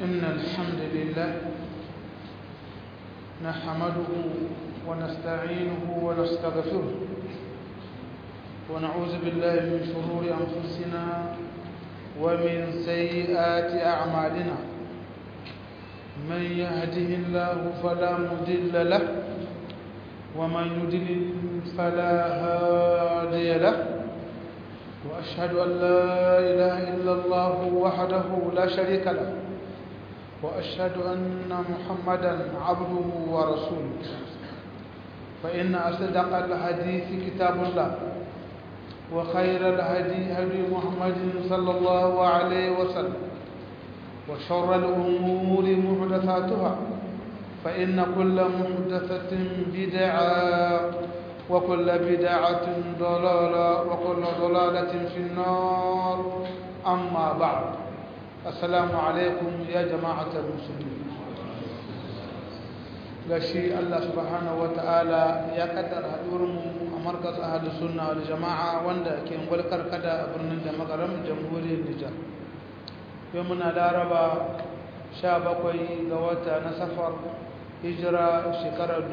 إن الحمد لله نحمده ونستعينه ونستغفره ونعوذ بالله من شرور أنفسنا ومن سيئات أعمالنا من يهده الله فلا مضل له ومن يضلل فلا هادي له وأشهد أن لا إله إلا الله وحده لا شريك له وأشهد أن محمدا عبده ورسوله فإن أصدق الحديث كتاب الله وخير الهدي هدي محمد صلى الله عليه وسلم وشر الأمور محدثاتها فإن كل محدثة بدعة وكل بدعة ضلالة وكل ضلالة في النار أما بعد السلام عليكم يا جماعة المسلمين gashi Allah subhanahu ta'ala ya kaddara haɗuwarmu a markas ahadu sunna wal jama'a wanda ke ngwalkar kada a birnin da magaram jamhuriyar Nijar yau muna laraba 17 ga wata na safar hijira shekarar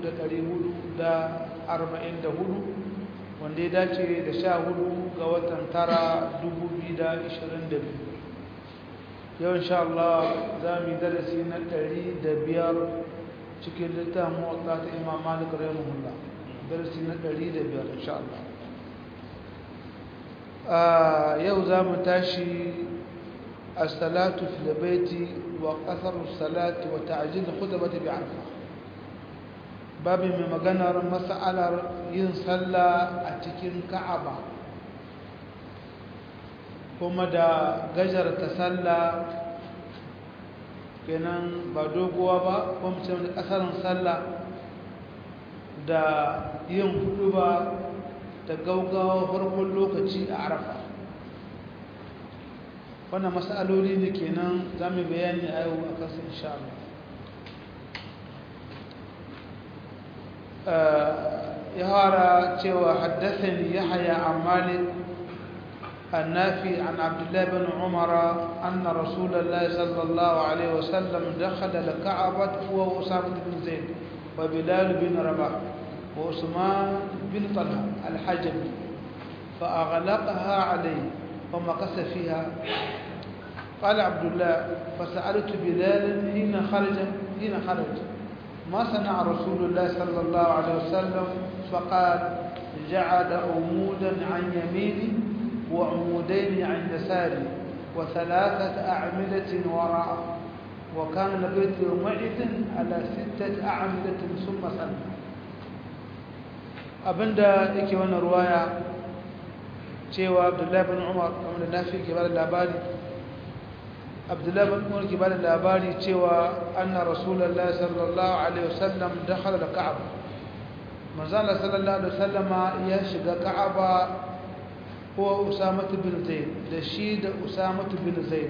1444 wanda ya dace da 14 ga watan tara 2022 yau insha Allah za mu yi darasi na 105 cikin littafin muwatta ta imam malik rahimahullah darasi na 105 insha Allah yau za mu tashi الصلاة في البيت وقصر الصلاة وتعجيل الخطبة بعرفة باب من مغنر مسألة ينصلى أتكين كعبة kuma da gajar ta sallah kenan ba doguwa ba kuma ce da kasarin sallah da yin hudu ba da gaugawa farkon lokaci a arafa wannan matsaloli ne kenan za mu bayani a yau a kansu insha ya hara cewa haddathani yahya an malik النافي عن عبد الله بن عمر أن رسول الله صلى الله عليه وسلم دخل الكعبة هو أسامة بن زيد وبلال بن رباح وعثمان بن طلحة الحجب فأغلقها عليه ومكث فيها قال عبد الله فسألت بلال حين خرج حين خرج ما صنع رسول الله صلى الله عليه وسلم فقال جعل عمودا عن يميني وعمودين عن يساري وثلاثة أعمدة وراء وكان البيت يومئذ على ستة أعمدة ثم سلم abinda yake wannan ruwaya cewa abdullahi bin umar wanda nafi ke bada labari abdullahi bin umar ke bada labari cewa anna rasulullahi sallallahu alaihi wasallam dakhala da ka'aba manzo Allah sallallahu alaihi wasallama ya shiga ka'aba ko usama bin zaid da shi da usama bin zaid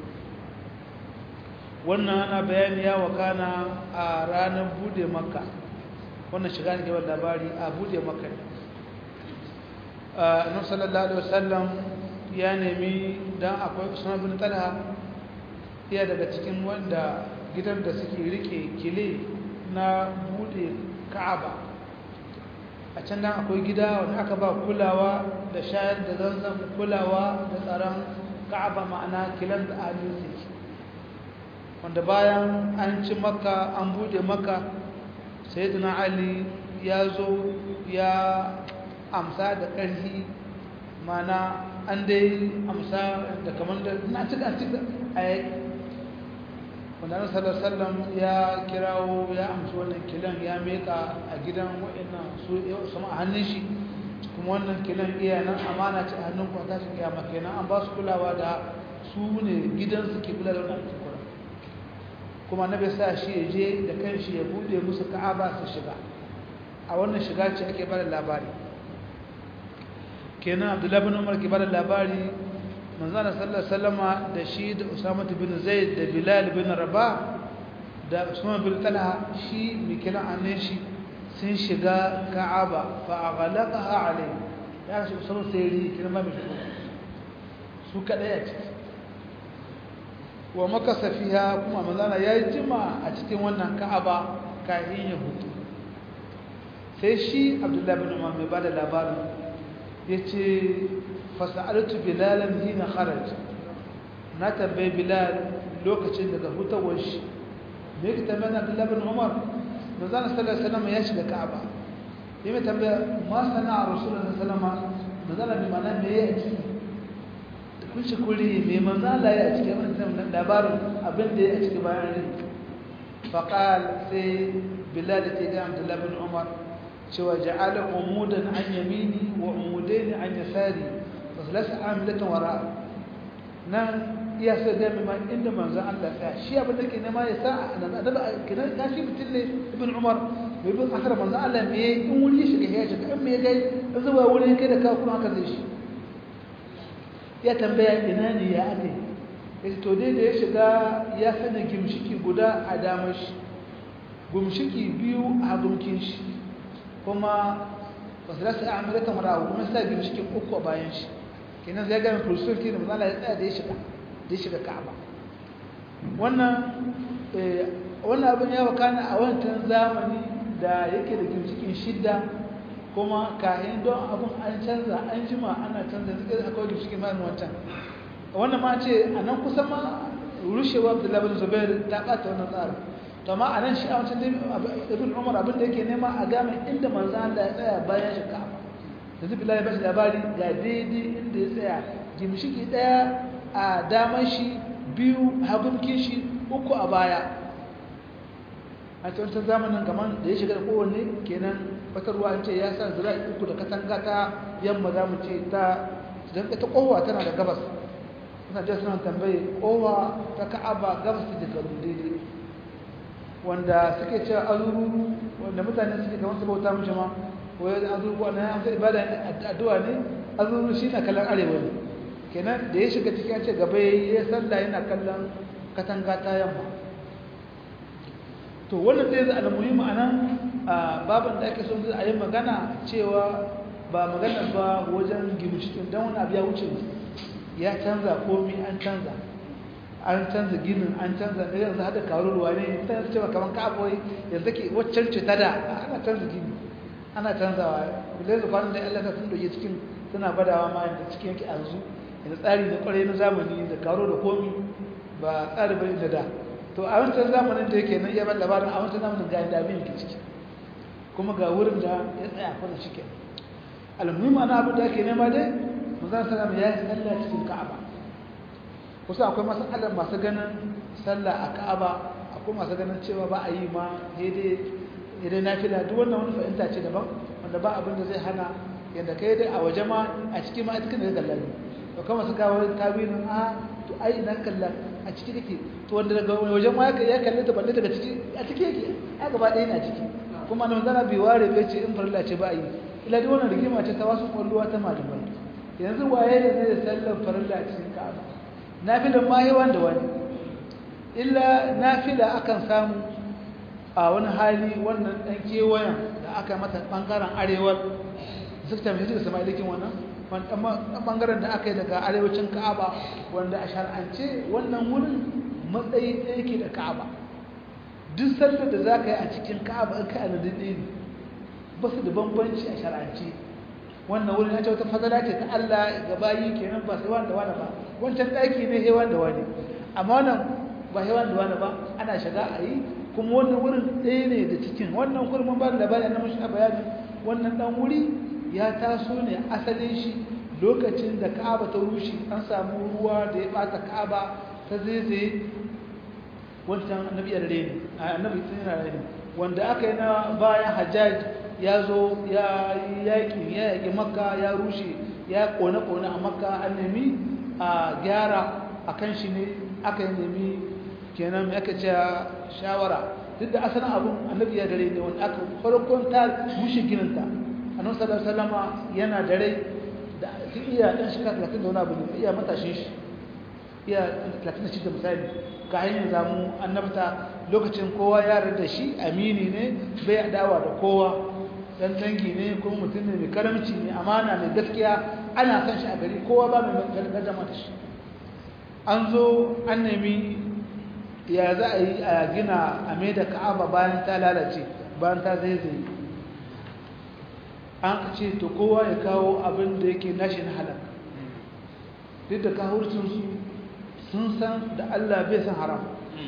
wannan ana bayani ya wakana a ranar bude makka wannan shiga ne ke bada labari a bude makka ne annabi sallallahu alaihi wasallam ya nemi dan akwai Usman bin Talha iya daga cikin wanda gidan da suke rike kile na bude Ka'aba a can nan akwai gida wanda aka ba kulawa da shayar da zanzan kulawa da tsaron Ka'aba ma'ana kilan da amin wanda bayan an ci makka an bude makka sayyidina Ali ya zo ya amsa da ƙarfi mana an dai amsa da kamar da na cika cika a yi wanda na sallallahu ya kirawo ya amsa wannan kilan ya meka a gidan wa'annan su sama a hannun shi kuma wannan kilan iya nan amana ce a hannun kwata shi kiyama kenan an ba su kulawa da su ne gidansu ke kula da wannan kura kuma na bai sa shi ya je da kanshi ya bude musu ka'aba su shiga a wannan shiga ce ake bada labari kenan abdullahi bin umar ke bada labari manzana sallallahu sallama da shi da usama bin zaid da bilal bin rabah da usman bin talha shi mikilan annin shi sun shiga ka'aba fa aghlaqaha alayhi ya shi usama sai ri kirma mai su kadai a ciki wa makasa fiha kuma manzana ya yi jima a cikin wannan ka'aba kayan ya hutu sai shi abdullahi bin umar mai bada labarin ya ce fasa'altu bilalan hina kharaj na tambayi bilal lokacin daga hutawar shi me yake tambayar abdullahi bin umar manzana sallallahu alaihi wasallam ya shiga ka'aba yi mai tambaya ma sana'a rasulullah sallallahu alaihi wasallam manzana bi mana me ya ciki kun shi kuri mai manzala ya cike wannan labarin abin da ya cike bayan rai faqal sai bilal ta ga abdullah bin umar cewa ja'ala umudan an yamini wa umudain an yasari fasalas amilatan wara nan iya sai da mai inda manzo Allah ya shi abin da ke nema ya sa nan adaba kinan kashi mutum ne ibn umar bai bin akara manzo Allah me in wuri shiga ya shiga in me gai zuwa wuri kai da ka kuma haka zai shi ya tambaya ina ne ya ake yace to dai da ya shiga ya sanya gimshiki guda a damar shi gimshiki biyu a gumkin shi kuma wasu rasa a amurka mara kuma sa gimshikin uku a bayan shi kenan zai gami fulsulki da mazala ya tsaya da ya shiga da ya shiga ka'aba wannan wannan abin ya wakana a wancan zamani da yake da gimshikin shidda kuma kayan don abin an canza an jima ana canza zuke akwai da cikin mayan wancan wannan ma ce a nan kusan ma rushewa da labarin zubair ta ɓata wannan tsarin to amma a nan shi a wancan ibn umar abin da yake nema a game inda manzan Allah ya tsaya bayan shi ka da zubi lai bashi labari ga daidai inda ya tsaya gimshiki ɗaya a daman shi biyu hagunkin shi uku a baya a wancan zamanin gaman da ya shiga da kowanne kenan fatarwa an ce ya sa zira'i uku da katanga ta yamma za mu ce ta don ita kowa tana da gabas suna jiya suna tambaye kowa ta ka'aba gabas ta jikaru daidai wanda suke cewa azururu wanda mutane suke kamar su bauta mace ma wai azururu wanda ya amsa ibada addu'a ne azururu shi na kallon arewa ne kenan da ya shiga cikin ce gaba ya sallah yana kallon katanga ta yamma to wannan zai zai almuhimmi a nan babin da ake son zai a yi magana cewa ba magana ba wajen gimshikin don wani abu ya wuce ya canza komi an canza an canza ginin an canza da yanzu hada karuwa ne ta yanzu cewa kamar ka'abuwai yanzu ke waccan ce ta da ana canza gini ana canzawa bilai da kwanan da yan lasa sun doke cikin suna badawa ma yadda cikin yake yanzu yanzu tsari na kwarai na zamani da karo da komi ba tsari bane da da to a wancan zamanin da yake nan iya ban labarin a wancan zamanin ga yadda abin ke ciki kuma ga wurin da ya tsaya kuna ciki almuhimmi ana abin da ake nema dai manzon sallam ya yi sallah cikin ka'aba kusa akwai masalar masu ganin sallah a ka'aba akwai masu ganin cewa ba a yi ma daidai idan na fila duk wannan wani fahimta ce daban wanda ba abin da zai hana yadda kai dai a waje ma a cikin ma a cikin da kallon to kama su kawo tawilin a to ai ina kallon a ciki take to wanda daga wajen ma ya kalle ta balle daga ciki a ciki yake a gaba ɗaya na ciki kuma nan zana bai ware bai ce in farilla ce ba a yi ila dai wannan rigima ce ta wasu kwalluwa ta malamai yanzu waye da zai sallar farilla a cikin ka'aba nafilan ma yawan da wani illa nafila akan samu a wani hali wannan dan kewayen da aka mata bangaren arewar zukta mai da sama ilikin wannan bangaren da aka yi daga arewacin ka'aba wanda a shar'ance wannan wurin matsayi ɗaya ke da ka'aba duk sallar da za ka yi a cikin ka'aba in ka aladin ɗaya ne ba su da bambanci a shar'ance wannan wurin ya ce wata fadala ce ta Allah ga bayi kenan ba sai wanda wani ba wancan ɗaki ne hewan da wani amma wannan ba hewan da wani ba ana shiga a yi kuma wannan wurin ɗaya ne da cikin wannan kurman ba da labari na mashi bayani wannan ɗan wuri ya taso ne asalin shi lokacin da ka'aba ta rushe an samu ruwa da ya bata ka'aba ta zaizaye wancan annabi ya rare ne annabi tun yana rare wanda aka yi na bayan hajjaj ya zo ya yaƙi ya yaƙi makka ya rushe ya kone-kone a makka an nemi a gyara a kan shi ne aka yi nemi kenan mai aka ce shawara duk da asalin abin annabi ya dare ne wanda aka farkon ta rushe gininta annabi sallallahu alaihi wasallama yana dare da tun iya dan shekara 30 da wani abu ne iya matashin shi iya 36 misali ka hanyar zamu annabta lokacin kowa ya da shi amini ne bai adawa da kowa dan dangi ne ko mutum ne mai karamci mai amana mai gaskiya ana san shi a gari kowa ba mai gargama da shi an zo an nemi ya za a yi a gina a mai da ka'aba bayan ta lalace bayan ta zaizaye an ce to kowa ya kawo abin da yake nashi na halak duk da kahurcinsu sun san da Allah bai san haram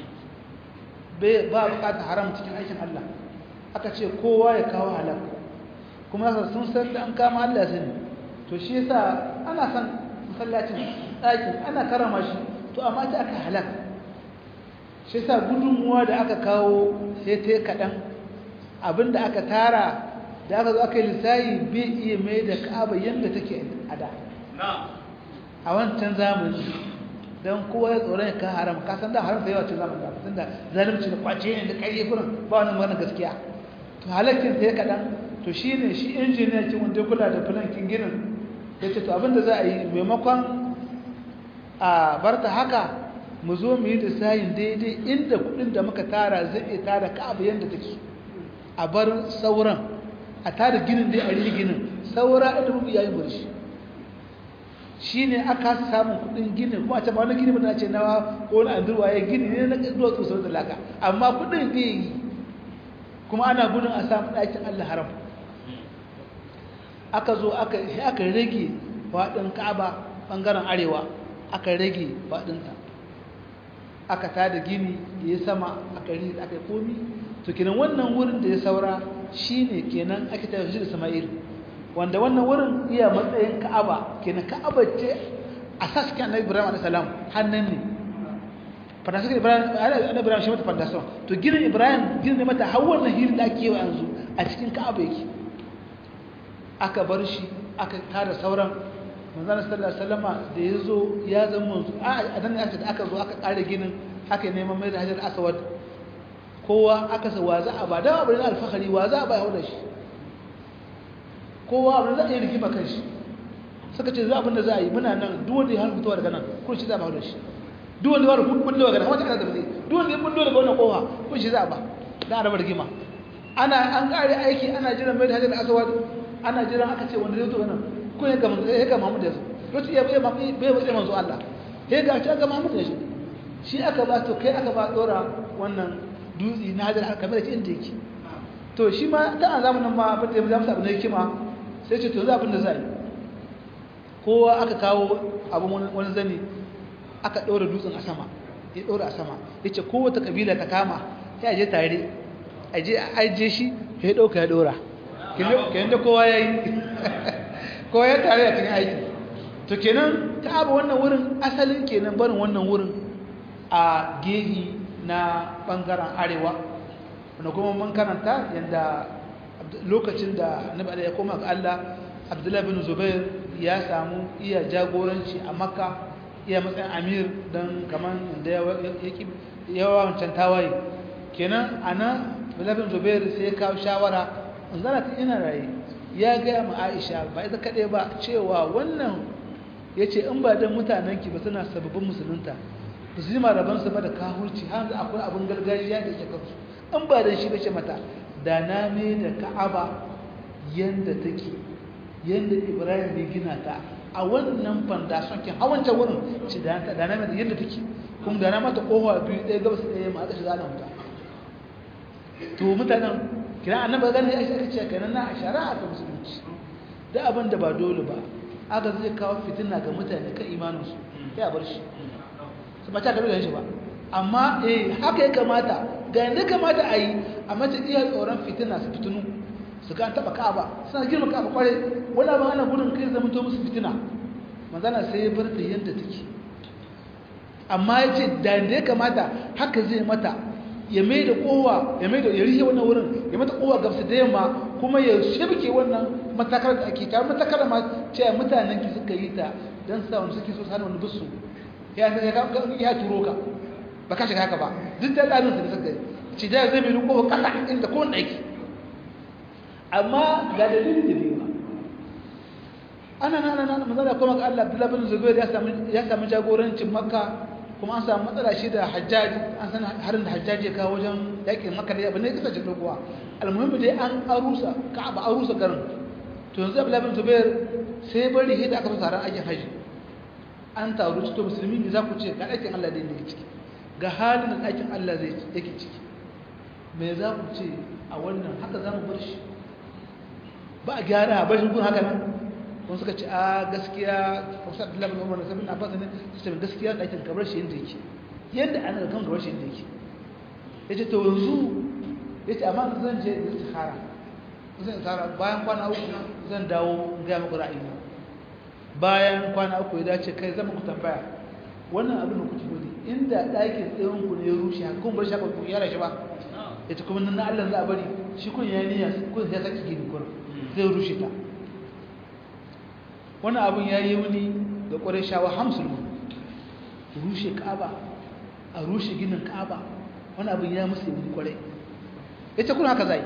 ba bukata haram cikin aikin Allah aka ce kowa ya kawo halak kuma sun san da an kama Allah sani to shi yasa ana san masallacin ɗakin ana karama shi to amma ta aka halak shi yasa gudunmuwa da aka kawo sai ta yi kaɗan abinda aka tara da aka zo aka yi lissayi bai iya mai da ka'aba yadda take a da a wancan zamani don kowa ya tsoron ya kan haram ka san da haram da yawa cin zamani da tun da zalimci da kwace ne da ƙarfi kurin ba wani magana gaskiya to halakkin ta ya kaɗan to shi ne shi injiniya kin wanda kula da filankin ginin ya ce to abinda za a yi maimakon a barta haka mu zo mu yi lissayin daidai inda kuɗin da muka tara zai iya tara ka'aba yadda take so a bar sauran a tada ginin dai a rigi ginin saura da rubu yayin burshi shi ne aka samun kudin ginin kuma a ce ba wani gini ba ce nawa ko wani andurwa ya gini ne na duwa tsosar da laka amma kudin bai yi kuma ana gudun a samun ɗakin allah haram aka zo aka rage faɗin ka'aba ɓangaren arewa aka rage faɗinta aka tada gini da ya sama aka yi komi to kenan wannan wurin da ya saura shine kenan ake tafi shi da Sama'il wanda wannan wurin iya matsayin Ka'aba kenan Ka'aba ce asaskin Annabi Ibrahim alayhi salam hannan ne fadasun Ibrahim Annabi Ibrahim shi mata fadasun to ginin Ibrahim ginin ne mata har wannan hirin da ake yi yanzu a cikin Ka'aba yake aka bar shi aka tada sauran manzon sallallahu alaihi wasallama da yazo ya zama manzo a dan da aka zo aka kare ginin aka neman mai da Hajar Aswad kowa aka sa wa za a ba da abin alfahari wa za a bai hauda shi kowa abin za a yi rigima kan shi suka ce za abin da za a yi muna nan duwanda ya hannu daga nan kun shi za a ba hauda shi duwanda ya hannu kullo daga nan wata kana zafi duwanda ya kullo daga wannan kowa kun shi za a ba da a raba rigima ana an kare aiki ana jiran mai da hajjar asawad ana jiran aka ce wanda zai zo nan kun ya gama ya ga Muhammad ya zo lokacin ya bai bai bai manzo Allah ya ga shi ga Muhammad ya zo shi aka ba to kai aka ba dora wannan dutse na hajar kamar da inda yake to shi ma ta a zamanin ma abin da ya samu na hikima sai ce to za abin da za yi kowa aka kawo abin wani zane aka ɗora dutsen a sama ya ɗora a sama ya ce kowace ƙabila ta kama ya je tare a je a ajiye shi ya ɗauka ya ɗora kenan da kowa ya yi kowa ya tare a cikin aiki to kenan ta abu wannan wurin asalin kenan barin wannan wurin a gehi na ɓangaren arewa wanda kuma mun karanta yadda lokacin da nabi ya koma ga Allah Abdullahi bin Zubair ya samu iya jagoranci a Makka iya matsayin amir don kamar da yawa wancan tawaye kenan ana Abdullahi bin Zubair sai ya kawo shawara in zana ta ina raye ya gaya ma Aisha ba ita kaɗai ba cewa wannan ya ce in ba don mutanenki ba suna sababbin musulunta ba su ji marabansu ba da kahurci har akwai abin gargajiya da ke kansu in ba da shi bace mata da na me da ka'aba yanda take yanda ibrahim ya gina ta a wannan fandashon kin hawancan wurin ci da na da na me yanda take kuma da na mata kowa biyu ɗaya gabas ɗaya ma aka shiga na wuta to mutanen kina annabi gani ya aka ce kenan na shari'a ta musulunci da abin da ba dole ba aka zai kawo fitina ga mutane kan imaninsu ya bar shi su ba ta kalu da shi ba amma eh haka ya kamata ga yadda kamata a yi a mace iya tsoron fitina su fitinu su ga an taɓa ka'aba suna girma ka'aba kwarai wani abin ana gudun kai zama to musu fitina manzana sai ya bar da yadda take amma ya ce da yadda ya kamata haka zai mata ya mai da kowa ya mai da ya rihe wannan wurin ya mata kowa gabsa da yamma kuma ya shirke wannan matakar da ake ta matakar ma ce mutanen ki suka yi ta don sa wani suke so su hana wani bisu ya turo ka ba ka shiga haka ba duk da tsarin su da suka yi ci da zai mai kowa kasa inda kowane aiki amma ga dalilin da biyu ba ana nana nana mazala kuma ga Allah Abdullah bin Zubair ya samu ya samu jagorancin Makka kuma an samu matsala shi da Hajjaj an san harin da Hajjaj ya kawo wajen yakin Makka da abin ne kasa ce doguwa almuhimmi dai an arusa Ka'aba arusa garin to yanzu Abdullah bin Zubair sai bari hida aka fara aikin haji an taru cikin musulmi ne za ku ce ga ɗakin Allah da yake ciki ga halin da ɗakin Allah zai yake ciki me za ku ce a wannan haka za mu bar shi ba a gyara a bar shi gun haka nan wani suka ce a gaskiya wasu abdullahi bin umar da sabin abbas ne su ce gaskiya ɗakin kamar shi yadda yake yadda ana da kan kamar shi yadda yake ya ce to yanzu ya ce amma zan je da istihara zan tsara bayan kwana uku zan dawo gaya muku ra'ayina bayan kwana uku ya dace kai zama ku tambaya wannan abin da kuke gudu inda ɗakin tsayon ku ne ya rushe haka kuma bar shi haka ku yara shi ba ya ce kuma na Allah za a bari shi kun ya niyya kun ya saki gini kun zai rushe ta wannan abin ya yi wuni ga ƙwarai shawa hamsulmu rushe ka'aba a rushe ginin ka'aba wani abin ya musu yi ƙwarai ya ce kuna haka zai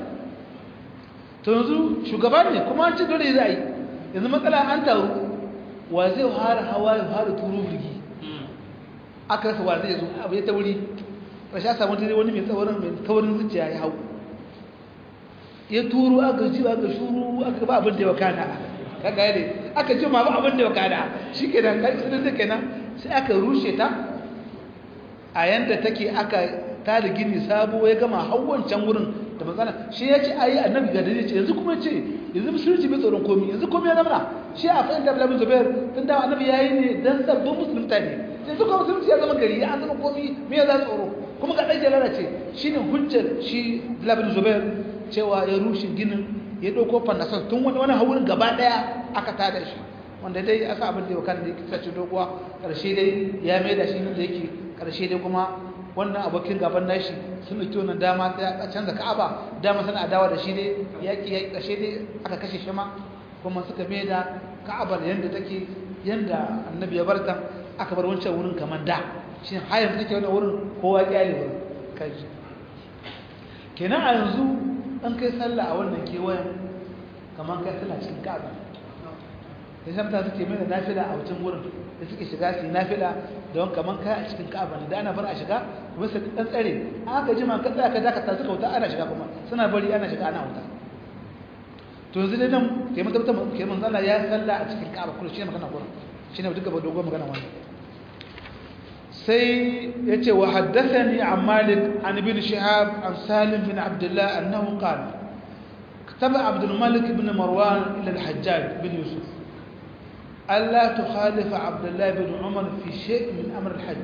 to yanzu shugaba ne kuma an ci dole za yi yanzu matsala an taru wa zai hara hawa ya hara turu birgi aka rasa wa zai zo abu ya ta wuri rasha a samun tare wani mai tsawarin mai taurin zuciya ya hau ya turu aka ji aka shuru aka ba abin da ya wakana kaga yadda aka ji ma ba abin da ya wakana shi ke nan kai sun da kenan sai aka rushe ta a yanda take aka tada gini sabo ya gama hawancan wurin da matsala shi ya ce ayi annabi ga dare ce yanzu kuma ce yanzu musulunci bai tsoron komi yanzu komi ya zama shi a fahimta da zubair tun da annabi ya yi ne don sabbin musulunta ne yanzu kuma musulunci ya zama gari ya zama komi me ya za tsoro kuma ga ɗage lalace shi ne hujjar shi labin zubair cewa ya rushe ginin ya ɗauko fannasar tun wani wani haurin gaba ɗaya aka tada shi wanda dai aka abin da ya wakana da ya kisa ce doguwa ƙarshe dai ya mai da shi nan da yake ƙarshe dai kuma wannan abokin gaban nashi sun ɗauki wannan dama ta canza ka'aba dama suna adawa da shi dai yaƙi ya ƙarshe dai aka kashe shi ma kuma suka mai da ka'abar yadda take yadda annabi ya barta aka bar wancan wurin kamar da shi hayar take wani wurin kowa ƙyale wurin kaji kenan a yanzu an kai sallah a wannan kewayen kamar kai sallah cikin ka'aba da shamta suke mai da nafila a wancan wurin da suke shiga su yi nafila don kamar kai a cikin ka'aba ne da ana bar a shiga kuma su ɗan tsare aka jima ka tsaya ka dakata suka wuta ana shiga kuma suna bari ana shiga ana wuta to yanzu dai nan ke mun tabbata ke mun zalla ya salla a cikin ka'aba kullu shine magana gurin shine duka ba dogon magana wannan sai yace wa haddathani an malik an ibn shihab an salim bin abdullah annahu qala كتب عبد الملك بن مروان إلى الحجاج بن يوسف ألا تخالف عبد الله بن عمر في شيء من أمر الحج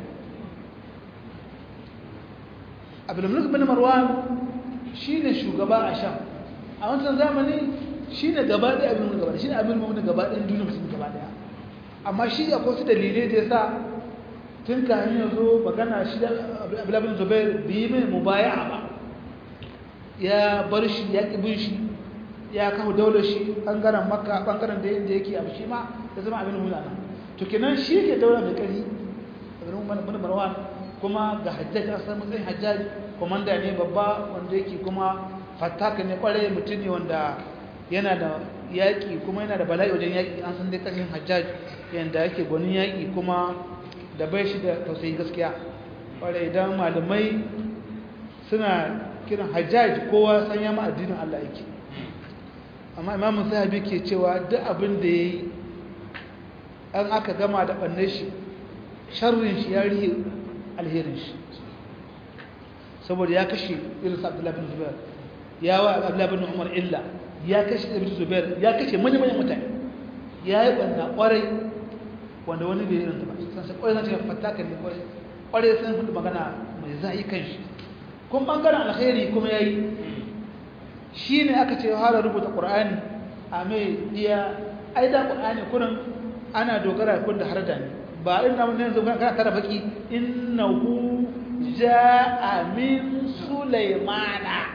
عبد الملك بن مروان شين شugaba a Sham a wancan zamani shine gaba da abin gaba shine abin mu gaba da duniya musulmi gaba daya amma shi akwai su dalilai da yasa tun kafin ya zo magana shi da Abdullah bin Zubair bi mai mubaya'a ba ya bar shi ya kibin shi ya kawo daular shi bangaren makka bangaren da yadda yake abu shi ma ya zama abin mulana to kenan shi ke daular da kari abin bin marwan kuma ga hajjaj an san matsayin hajjaj komanda ne babba wanda yake kuma fataka ne kwarai mutum ne wanda yana da yaƙi kuma yana da bala'i wajen yaƙi an san dai ƙarfin hajjaj yanda yake gwanin yaƙi kuma da bai shi da tausayi gaskiya kwarai idan malamai suna kiran hajjaj kowa san ya ma addinin Allah yake amma imamun sahabi ke cewa duk abin da ya yi an aka gama da ɓanne shi sharrin shi ya rihe alherin shi saboda ya kashe irin abdullahi bin zubair ya wa abdullahi bin umar illa ya kashe ibn zubair ya kashe manya-manyan mutane ya yi ɓanna ƙwarai wanda wani bai irin ba san sai ƙwarai zan ce fataka ne ƙwarai ƙwarai sun hudu magana mai za'i kan shi kuma ɓangaren alheri kuma ya yi shi ne aka ce hara rubuta ƙur'ani a mai iya aida ƙur'ani kunan ana dogara kun da har da ne ba ina mun yanzu kana tara baki innahu jaa min sulaymana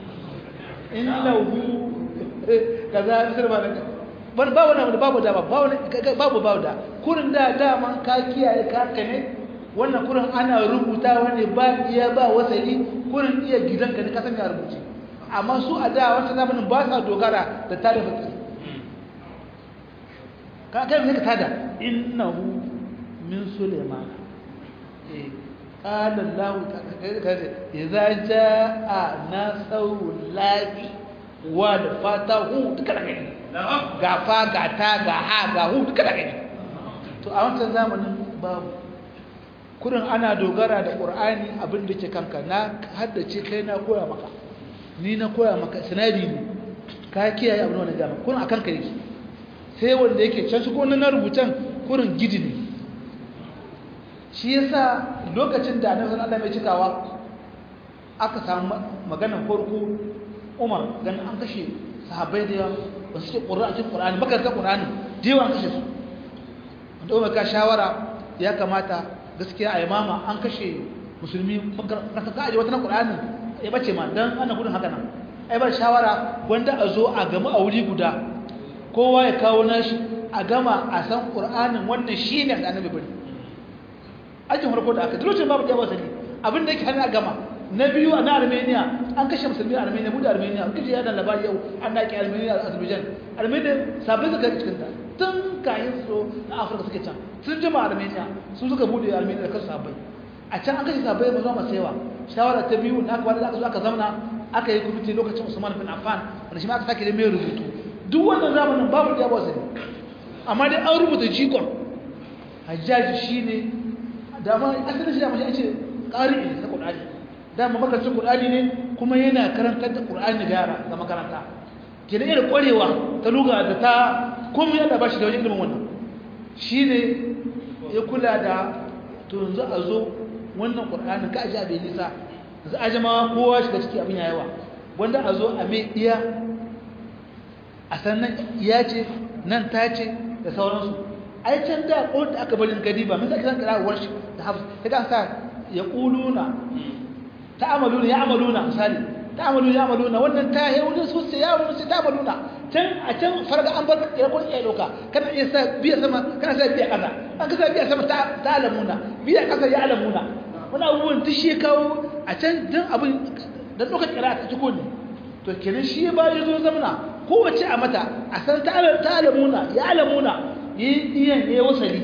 innahu kaza sir ba ban ba wani babu da ba wani babu babu da kurin da daman ka kiyaye ka ne wannan kurin ana rubuta wani ba iya ba wasali kurin iya gidanka ne ka san ya rubuce amma su a da wata zamanin ba sa dogara da tada baki ka kai ne ka tada innahu min sulaiman eh qala allah ta'ala idza jaa nasrullahi wal fatahu duka da gani ga fa ga ta ga ha ga hu duka da gani to a wancan zamanin babu kurin ana dogara da ƙur'ani abin da ke kanka na haddace kai na koya maka ni na koya maka sinadi ne ka kiyaye abin wani gama kurin a kanka yake sai wanda yake can shi na rubutan kurin gidi ne shi yasa lokacin da annabi sallallahu mai cikawa aka samu maganar farko Umar dan an kashe sahabbai da yawa ba su ce Qur'ani cikin Qur'ani baka ta Qur'ani da yawa an kashe su wanda Umar ka shawara ya kamata gaskiya a imama an kashe musulmi ka ka aje wata na Qur'ani ya bace ma dan ana gudun haka nan ai ba shawara wanda a zo a gama a wuri guda kowa ya kawo nashi a gama a san Qur'anin wannan shine da annabi bari ajin farko da aka lokacin babu da wasali abin da yake hana gama na biyu a na Armenia an kashe musulmi a Armenia mu da Armenia an kashe yadan labari yau an daki Armenia a Azerbaijan Armenia sabbin suka cikin ta tun kayan su na Afirka suke can sun jima Armenia sun suka bude Armenia da kansu sabbai a can an kashe sabbai ba zuwa masewa shawara ta biyu na aka aka zo aka zamana aka yi kwamiti lokacin Usman bin Affan wanda shi ma aka sake da mai rubutu duk wannan zamanin babu da wasali amma dai an rubuta jikon hajjaji shine dama asalin shi da mashi ce ƙari ne na ƙulani dama makarcin ƙulani ne kuma yana karantar da ƙulani ga yara ga makaranta ke da irin ƙwarewa ta luga da ta kuma yana ba shi da wajen ilimin wannan shi ne ya kula da to yanzu a zo wannan ƙulani ka aji abin nisa yanzu a jama kowa shiga ciki abin ya yawa wanda a zo a mai iya a sannan iya ce nan ta ce da sauransu ai can da ko da aka bari gadi ba mun sake san kira warshi da hafs kaga sa ya quluna ta'amaluna ya'maluna misali ta'amaluna ya'maluna wannan ta he wurin su sai ya wurin su ta'amaluna can a can farga an bar kira ko iya doka kana iya sa biya sama kana sa biya kaza an ka sa biya sama ta ta'lamuna biya kaza ya'lamuna wannan abubuwan duk shi kawo a can dan abin dan doka kira ta ciko ne to kenan shi ba ya zo zamana kowace a mata a san ta'lamuna ya'lamuna yi ɗiyan ya wasali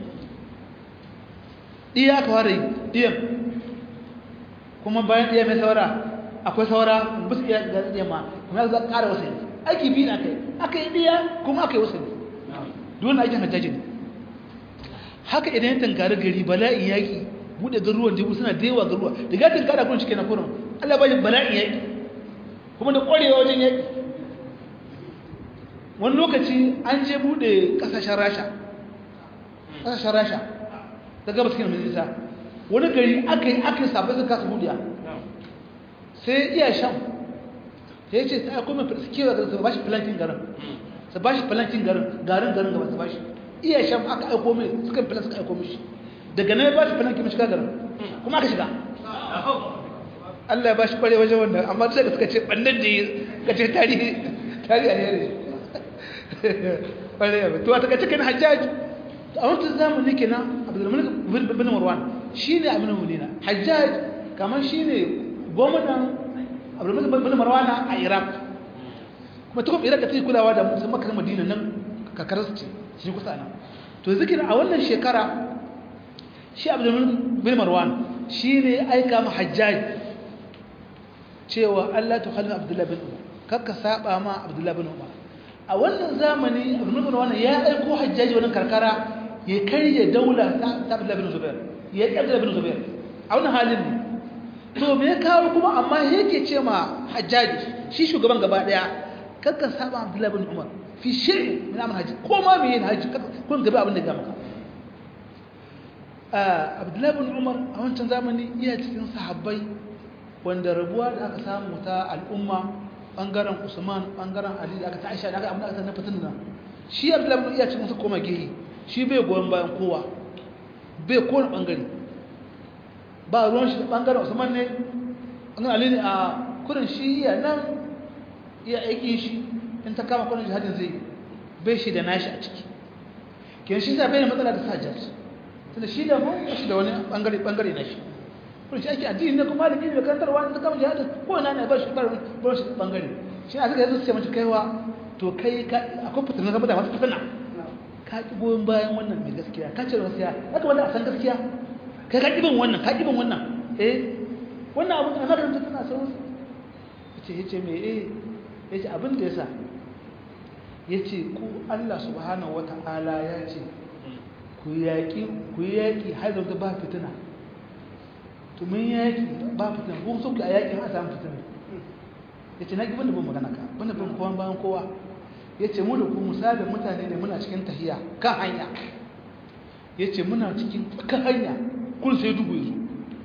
ɗiya ka fara yi ɗiyan kuma bayan ɗiya mai saura akwai saura bus iya ga ɗiyan ma kuma za ƙara wasali aiki biyu na kai aka yi ɗiya kuma aka yi wasali dole aikin hajjaji ne haka idan ya tankari gari bala'in yaƙi buɗe garuruwan jibu suna da yawa garuruwa da ga tankara kun cike na kurin allah bayan bala'in yaƙi kuma da ƙwarewa wajen yaƙi wani lokaci an je bude kasashen rasha kasashen rasha ta gaba cikin majalisa wani gari aka yi aka yi sabai sun kasa budiya sai iya shan ta yi ce ta aiko mai kewa garin su ba shi filankin garin su ba shi filankin garin garin garin gaba su ba shi iya shan aka aiko mai suka filan suka aiko mishi daga nan ya ba shi filankin mai shiga garin kuma aka shiga Allah ya ba shi kware wajen wannan amma sai suka ce ɓannan da ya kace tarihi tarihi a ne to a taka cikin hajjaj a wancan zamani kenan abdulmalik bin marwan shine aminu mulina hajjaj kamar shine gwamnan abdulmalik bin marwan a iraq kuma ta kuma iraq ta yi kulawa da musamman makar madina nan kakarar ce shi kusa nan to zikir a wannan shekara shi abdulmalik bin marwan shine aika ma hajjaj cewa Allah ta halin abdullahi bin umar kakka saba ma abdullahi bin umar a wannan zamani abin wannan ya aiko hajjaji wannan karkara ya karye daula ta Abdullah bin Zubair ya yi Abdullah bin Zubair a wannan halin ne to me ya kawo kuma amma yake ce ma hajjaji shi shugaban gaba daya kakkan saba Abdullah bin Umar fi shay'in min amr haji ko ma me yin haji kun gaba abin da ga maka Abdullah bin Umar a wancan zamani iya cikin sahabbai wanda rabuwa da aka samu ta al'umma bangaren usman bangaren ali da aka ta aisha da aka amma aka na fitin nan shi abdullahi bin iya cikin su koma gehi shi bai goyon bayan kowa bai kowane bangare ba ruwan shi bangaren usman ne bangaren ali ne a kurin shi iya nan iya aiki shi in ta kama kurin jihadin zai bai shi da nashi a ciki kin shi sa bai da matsala da sajjat tunda shi da mu shi da wani bangare bangare na shi kun shi ake addini ne kuma da da karantarwa da kama jihadin ko na ne ba shi bar bar shi bangare shi a suka yanzu sai mace kaiwa to kai ka akwai fitina zama da masu fitina ka ki goyon bayan wannan mai gaskiya ka ce gaskiya haka wanda a san gaskiya kai ka kibin wannan ka kibin wannan eh wannan abin da makaranta tana sauran yace yace me eh yace abin da yasa yace ku Allah subhanahu wataala ya ce ku ku yaƙi ku yaƙi har da ba fitina to mun yaƙi ba fitina ko so ku a yaƙin a samu fitina ya ce na ƙi banda bin magana ka banda bin kowa bayan kowa ya ce mu da ku misalin mutane ne muna cikin tahiya kan hanya ya ce muna cikin kan hanya kun sai dubu ya zo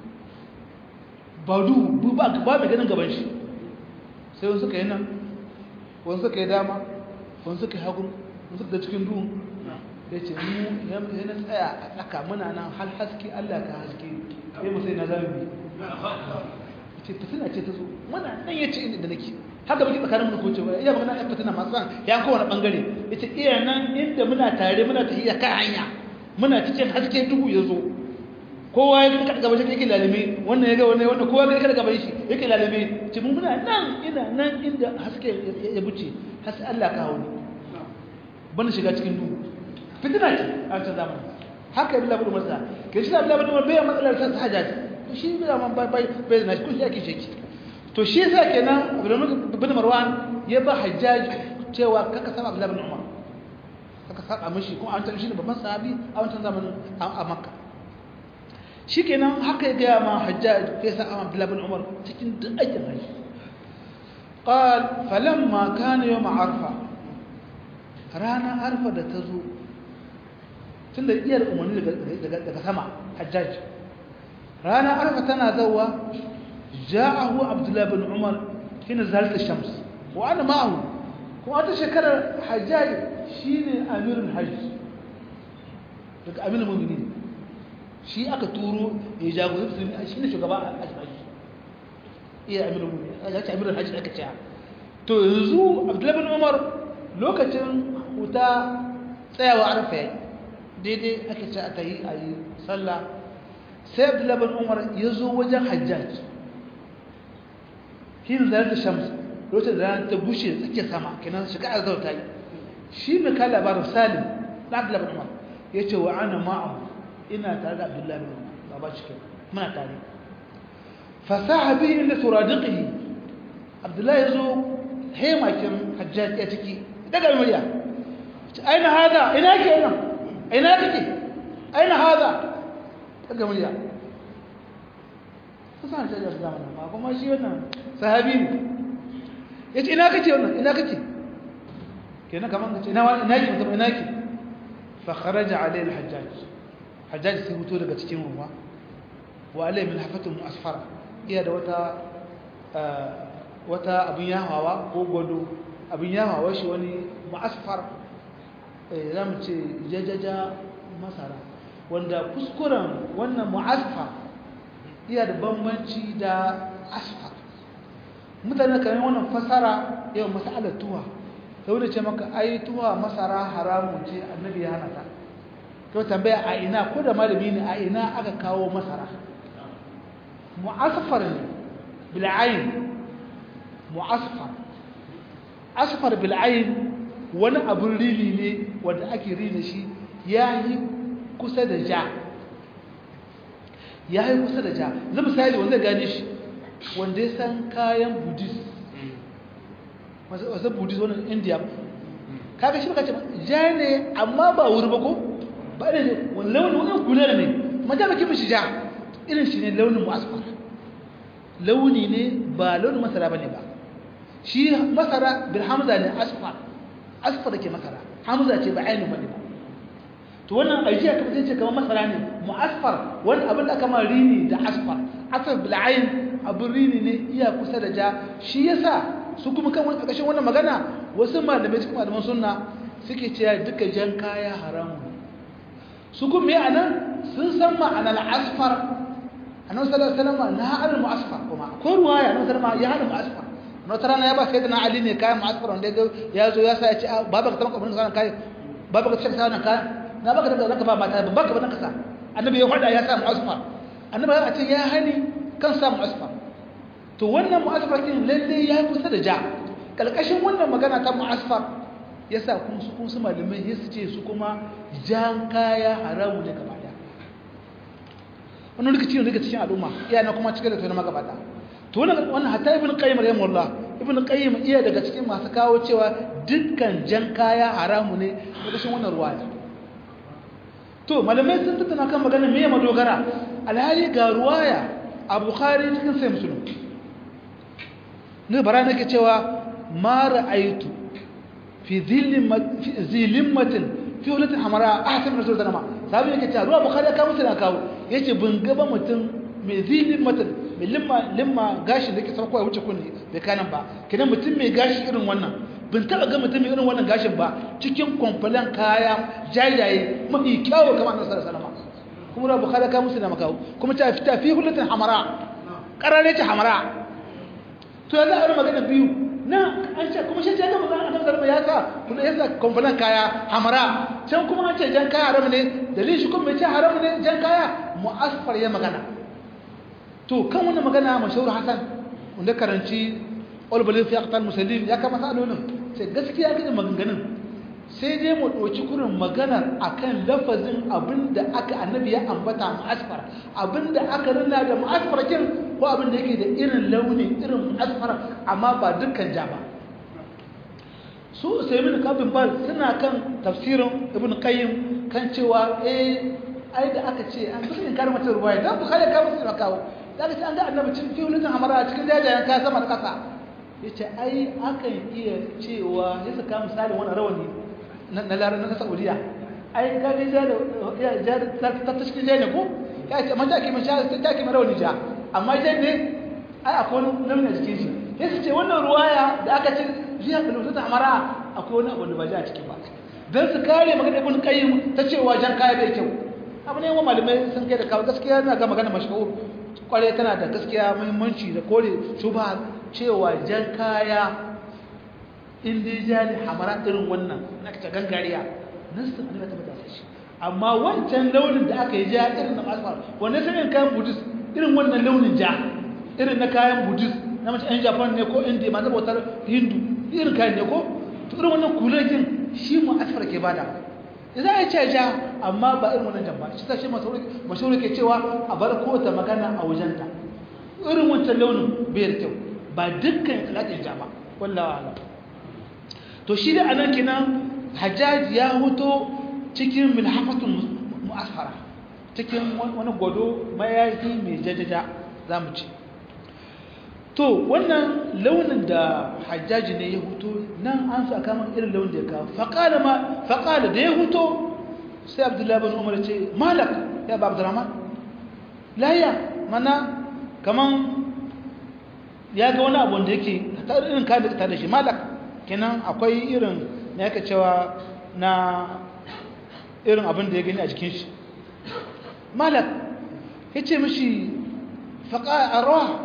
ba duhu ba mai ganin gaban shi sai wani suka yi nan wani suka yi dama wani suka yi hagun wani suka da cikin duhun ya ce mu yana tsaya a tsaka muna nan hal haske allah ka haske ya musai na zami ya ce fitina ce ta zo muna nan ya ce inda nake haka baki tsakanin mu ko ce ba iya magana yan fitina masu san ya kowane bangare ya ce iya nan inda muna tare muna tafiya kan hanya muna cikin haske duhu ya zo kowa ya kada gaban shi yake lalime wannan ya ga wannan wannan kowa ya kada gaban shi yake lalime ce mun muna nan ina nan inda haske ya buce har sai Allah ka hawo ni bana shiga cikin duhu fitina ce a cikin zamani haka ibn Abu Musa ke shi Abdullah ibn Umar bai matsalar ta hajjaj to shi bai man bai bai bai na kun shi ake sheki to shi yasa kenan ibn Marwan ya ba hajjaj cewa kaka sama Abdullah ibn Umar kaka saba mishi kuma an tantance shi babban sahabi a wancan zamanin a Makka shikenan haka ya gaya ma hajjaj ya sa Abdullah ibn Umar cikin duk aikin haji قال فلما كان يوم عرفه رانا عرفه da tazo tunda iyar umarni daga daga sama hajjaj rana arfa tana zawa ja'ahu abdullah ibn umar hina zalat ash-shams wa ana ma'ahu kuma ta shekarar hajjaj shine amirul hajj daga amirul mu'minin shi aka turo ya jagoranci shine shugaba a hajji iya amirul mu'minin ya ce amirul hajj aka ce to yanzu abdullah ibn umar lokacin huta tsayawa arfa yayi daidai ake ce aka yi a yi sallah sai abdullahi bin umar ya zo wajen hajjaj hin zarar da shams lokacin da rana ta bushe tsakiyar sama kenan shiga a zauta yi shi mai kai labarin salim na abdullahi bin umar ya ce wa ana ma'ahu ina tare da abdullahi bin umar ba ba cikin muna tare fasaha bihi inda turadiqihi abdullahi ya zo hemakin hajjaj ya ciki daga murya aina hada ina ke nan aina kake aina hada daga murya kusan ta da zamana ma kuma shi wannan sahabi ne yace ina kake wannan ina kake kenan kaman kace ina ina ki mutum ina ki fa kharaja alayhi al-hajjaj hajjaj sai fito daga cikin ruwa wa alayhi min hafatun asfara iya da wata wata abin yahawa ko gwado abin yahawa shi wani ma'asfar za mu ce jajaja masara wanda kuskuren wannan mu'asfa iya da bambanci da asfar mutane kamar wannan fasara yau masalar tuwa ta wani ce maka ai tuwa masara haramun ce annabi ya hana ta to tambaya a ina ko da malami ne a ina aka kawo masara mu'asfar ne bil'ayin mu'asfar asfar bil'ayin wani abin rini ne wanda ake rina shi ya yi kusa da ja ya yi kusa da ja zai misali wanda zai gane shi wanda ya san kayan buddhist wasu buddhist wani india kaga shi baka ce ja ne amma ba wuri ba ko ba ne wani launin wani gular ne ma ja baki mishi ja irin shi ne launin mu'asfar launi ne ba launin masara ba ne ba shi masara bil hamza ne asfar asfar ke masara hamza ce ba ainihin bane ba to wannan ajiya ka fice kamar masara ne mu'asfar wani abin da aka ma rini da asfar asfar bil ayn abin rini ne iya kusa da ja shi yasa su kuma kan wani ƙarƙashin wannan magana wasu malamai cikin malaman sunna suke cewa duka jan kaya haramu su kuma me anan sun san ma'anar asfar annabi sallallahu alaihi wasallam na ha'al mu'asfar kuma ko ruwaya annabi sallallahu alaihi wasallam ya hada mu'asfar na wata rana ya ba sai da na ali ne kayan ma'asfar wanda ya zo ya sa ya ce baba ka taɓa kabin sanar kayan baba ka taɓa sanar kayan na baka da zaka ba mata ba baka ba ka sa annabi ya hada ya sa mu'asfar annabi ya ce ya hani kan sa mu'asfar to wannan mu'asfar din lalle ya kusa da ja kalkashin wannan magana ta mu'asfar yasa kun su kun su malamai sai su ce su kuma jan kaya haramu ne gaba daya wannan rikici ne daga cikin al'umma iyana kuma cike da tona magabata to wannan hatta ibn qayyim rahimahullah ibn qayyim iya daga cikin masu kawo cewa dukkan jan kaya haramu ne daga cikin wannan ruwaya to malamai sun tattauna kan magana me madogara alhali ga ruwaya a bukhari cikin sai musulun ne bara nake cewa ma ra'aitu fi zilimmatin fi wulatin hamara a hasan rasul sallama sabi yake cewa ruwa bukhari ya kawo musu na kawo yace bin gaba mutum mai zilimmatin mai limma limma gashi da ke sauko ya wuce kunni bai kanan ba kidan mutum mai gashi irin wannan bin taba ga mutum mai irin wannan gashin ba cikin kwamfalan kaya jajaye mafi kyawu kamar annabi sallallahu alaihi wasallam kuma ruwa bukhari ya kawo musu na makawo kuma ta fita fi wulatin hamara karare ta hamara to yanzu a wani magana biyu na an ce kuma shi ce ga mazan annabi sallallahu ya sa kuma yasa kwamfalan kaya hamara can kuma an ce jan kaya haram ne dalilin shi kuma mai ce haram ne jan kaya mu'asfar ya magana to kan wannan magana mashahur hasan wanda karanci ulbalin fi aqtal musallin ya kama salolin sai gaskiya ga maganganun sai dai mu ɗauki kurin maganar akan lafazin abinda aka annabi ya ambata mu'asfar abinda aka rina da mu'asfar kin ko abinda yake da irin launi irin mu'asfar amma ba dukkan ja ba su usaimin kabin bal suna kan tafsirin ibn qayyim kan cewa eh ai da aka ce an kusa in kare mata ruwaya dan bukhari ka musu da kawo da aka ce an ga annabi cikin fiulun hamara cikin jajayen ka sama da kasa yace ai akan iya cewa ya saka misalin wannan rawani na larar na saudiya ai kaga ja da ja ta ta cikin ja ne ko ya ce mata ke masha ta ke mara wani ja amma ja ne ai akwai wani namna jikin shi sai su ce wannan ruwaya da aka ce jiya da lutu ta amara akwai wani abu da ba ja a ciki ba dan su kare magana ibn qayyim ta cewa jan kaya bai kyau abu ne wa malamai sun kai da kawo gaskiya na ga magana mashhur kware tana da gaskiya muhimmanci da kore shubha cewa jan kaya in dai jali hamara irin wannan na ta gangariya nasu annabi ta bada shi amma wancan launin da aka yi ja irin na asfar wanda sai kayan buddhist irin wannan launin ja irin na kayan buddhist na mace yan japan ne ko india masu bautar hindu irin kayan ne ko to irin wannan kulajin shi mu asfar ke bada idan ya ce ja amma ba irin wannan jan ba shi ta shi mashahuri ke cewa a bar kota magana a wajenta irin wancan launin bai da kyau ba dukkan alaƙin ja ba wallawa alam to shi da anan kenan hajjaj ya huto cikin milhafatun mu'asfara cikin wani gwado mayafi mai jajaja za mu ce to wannan launin da hajjaji ne ya huto nan an sa kamar irin launin da ya kawo faƙala ma faƙala da ya huto sai abdullahi bin umar ce malak ya ba abdurrahman layya mana kaman ya ga wani abu da yake irin kayan da da shi malak kenan akwai irin na yaka cewa na irin abin da ya gani a jikin shi malak ya ce mashi faƙa a rawa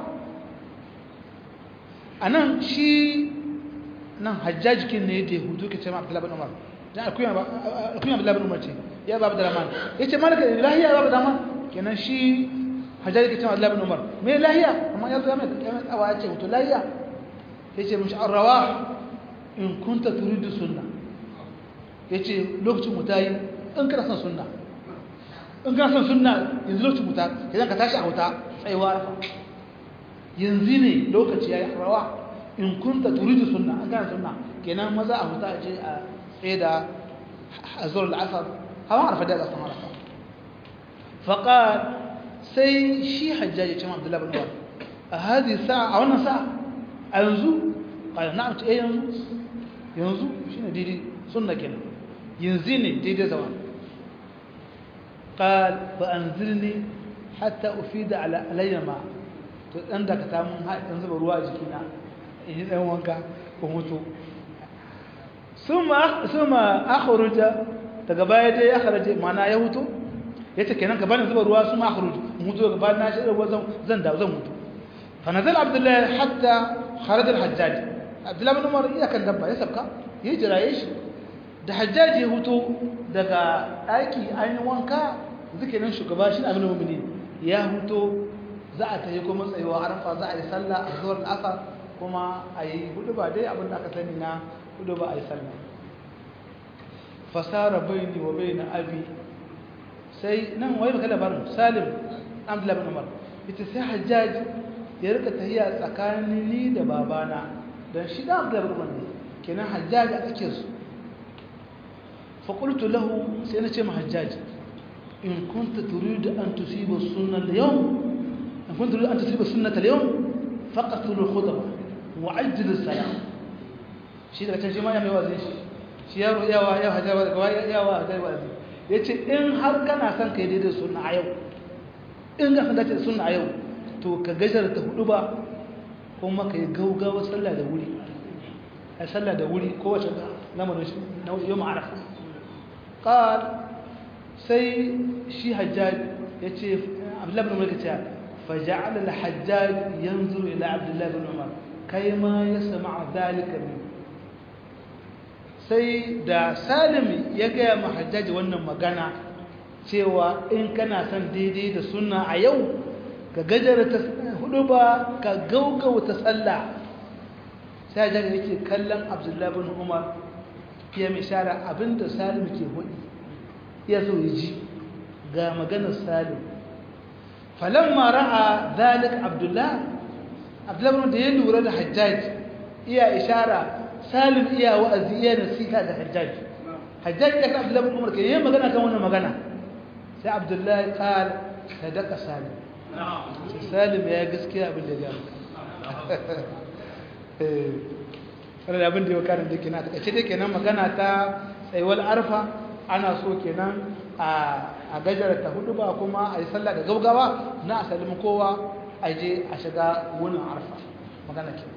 a nan shi nan hajjajikin ne da ya hudu ke ce ma abdullahi umar dan akuyan abdullahi umar ce ya ba abdullahi ya ce malaka lahiya ba abdullahi kenan shi hajjaji ke ce ma abdullahi umar me lahiya amma ya zo ya mai tsawa ya ce hutu lahiya ya ce mashi an rawa in kunta turidu sunna yace lokacin mu tayi in kana son sunna in kana son sunna yanzu lokacin mu ta idan ka tashi a wuta tsaiwa yanzu ne lokaci yayi rawa in kunta turidu sunna an kana sunna kenan maza a wuta je a tsaye da azur al-asr hawa arfa da asr arafa faqal sai shi hajjaji ce Abdullah bin Umar a hadi sa'a a wannan sa'a a yanzu قال نعم ايه ينزو ينزو شنو دي سنه كده ينزلني دي دي زمان قال فانزلني حتى افيد على علي ما to dan da ka samu ha dan zuba ruwa a jikina in yi dan wanka ko mutu suma suma akhruja daga baya dai ya kharaje mana ya hutu yace kenan ka bani zuba ruwa suma akhruj mutu daga baya na shi ruwa zan da zan mutu fa nazal abdullah hatta kharaj al-hajjaj abdullahi bin umar iya kan dabba ya sabka ya jiraye shi da hajjaji ya huto daga ɗaki an yi wanka zikirin shugaba shi abin mumini ya huto za a tayi kuma tsayuwa arafa za a yi sallah a zuwar asa kuma a yi hudu ba dai abin da aka sani na hudu ba a yi sallah fasara baini wa baina abi sai nan wai baka labarin salim abdullahi bin umar ita sai hajjaji ya rika tahiya tsakanin ni da babana dan shi da Abdullah ibn Umar kenan Hajjaj a cikin su fa qultu lahu sai nace ma Hajjaj in kunta turidu an tusiba sunna al-yawm in kunta turidu an tusiba sunnata al-yawm faqatul khutbah wa ajjil as-salam shi daga can shi ma ya mai wazi shi shi yaro yawa yawa hajawa daga yawa hajawa wazi yace in har kana son kai daidai sunna a yau in ga san dace sunna a yau to ka gajar ta hudu ba kuma ka yi gaugawa sallah da wuri a sallah da wuri kowace lamarin shi na yau ma'arafa ƙar sai shi hajjaj ya ce abdullahi bin umar ka ce faja'ala al-hajjaj yanzuru ila abdullahi bin umar kai ma ya sama zalika min sai da salim ya gaya ma hajjaji wannan magana cewa in kana son daidai da sunna a yau ka gajara ta hudu ba ka gaugauta sallah sai hajjaji yake kallon abdullahi bin umar ya mishara abinda salim ke hudu ya so ya ji ga maganar salim falamma ra'a zalik abdullahi abdullahi da ya lura da hajjaji iya ishara salim iya wa'azi iya nasiha da hajjaji hajjaji ya ka abdullahi umar ke yi magana kan wannan magana sai abdullahi qal sadaka salim salim ya gaskiya abin da ya gaba eh wannan abin da ya karin da kenan take dai kenan magana ta tsayuwar arfa ana so kenan a a gajara ta hudu ba kuma a yi sallah da gaugawa na asalin kowa a je a shiga wunin arfa magana ke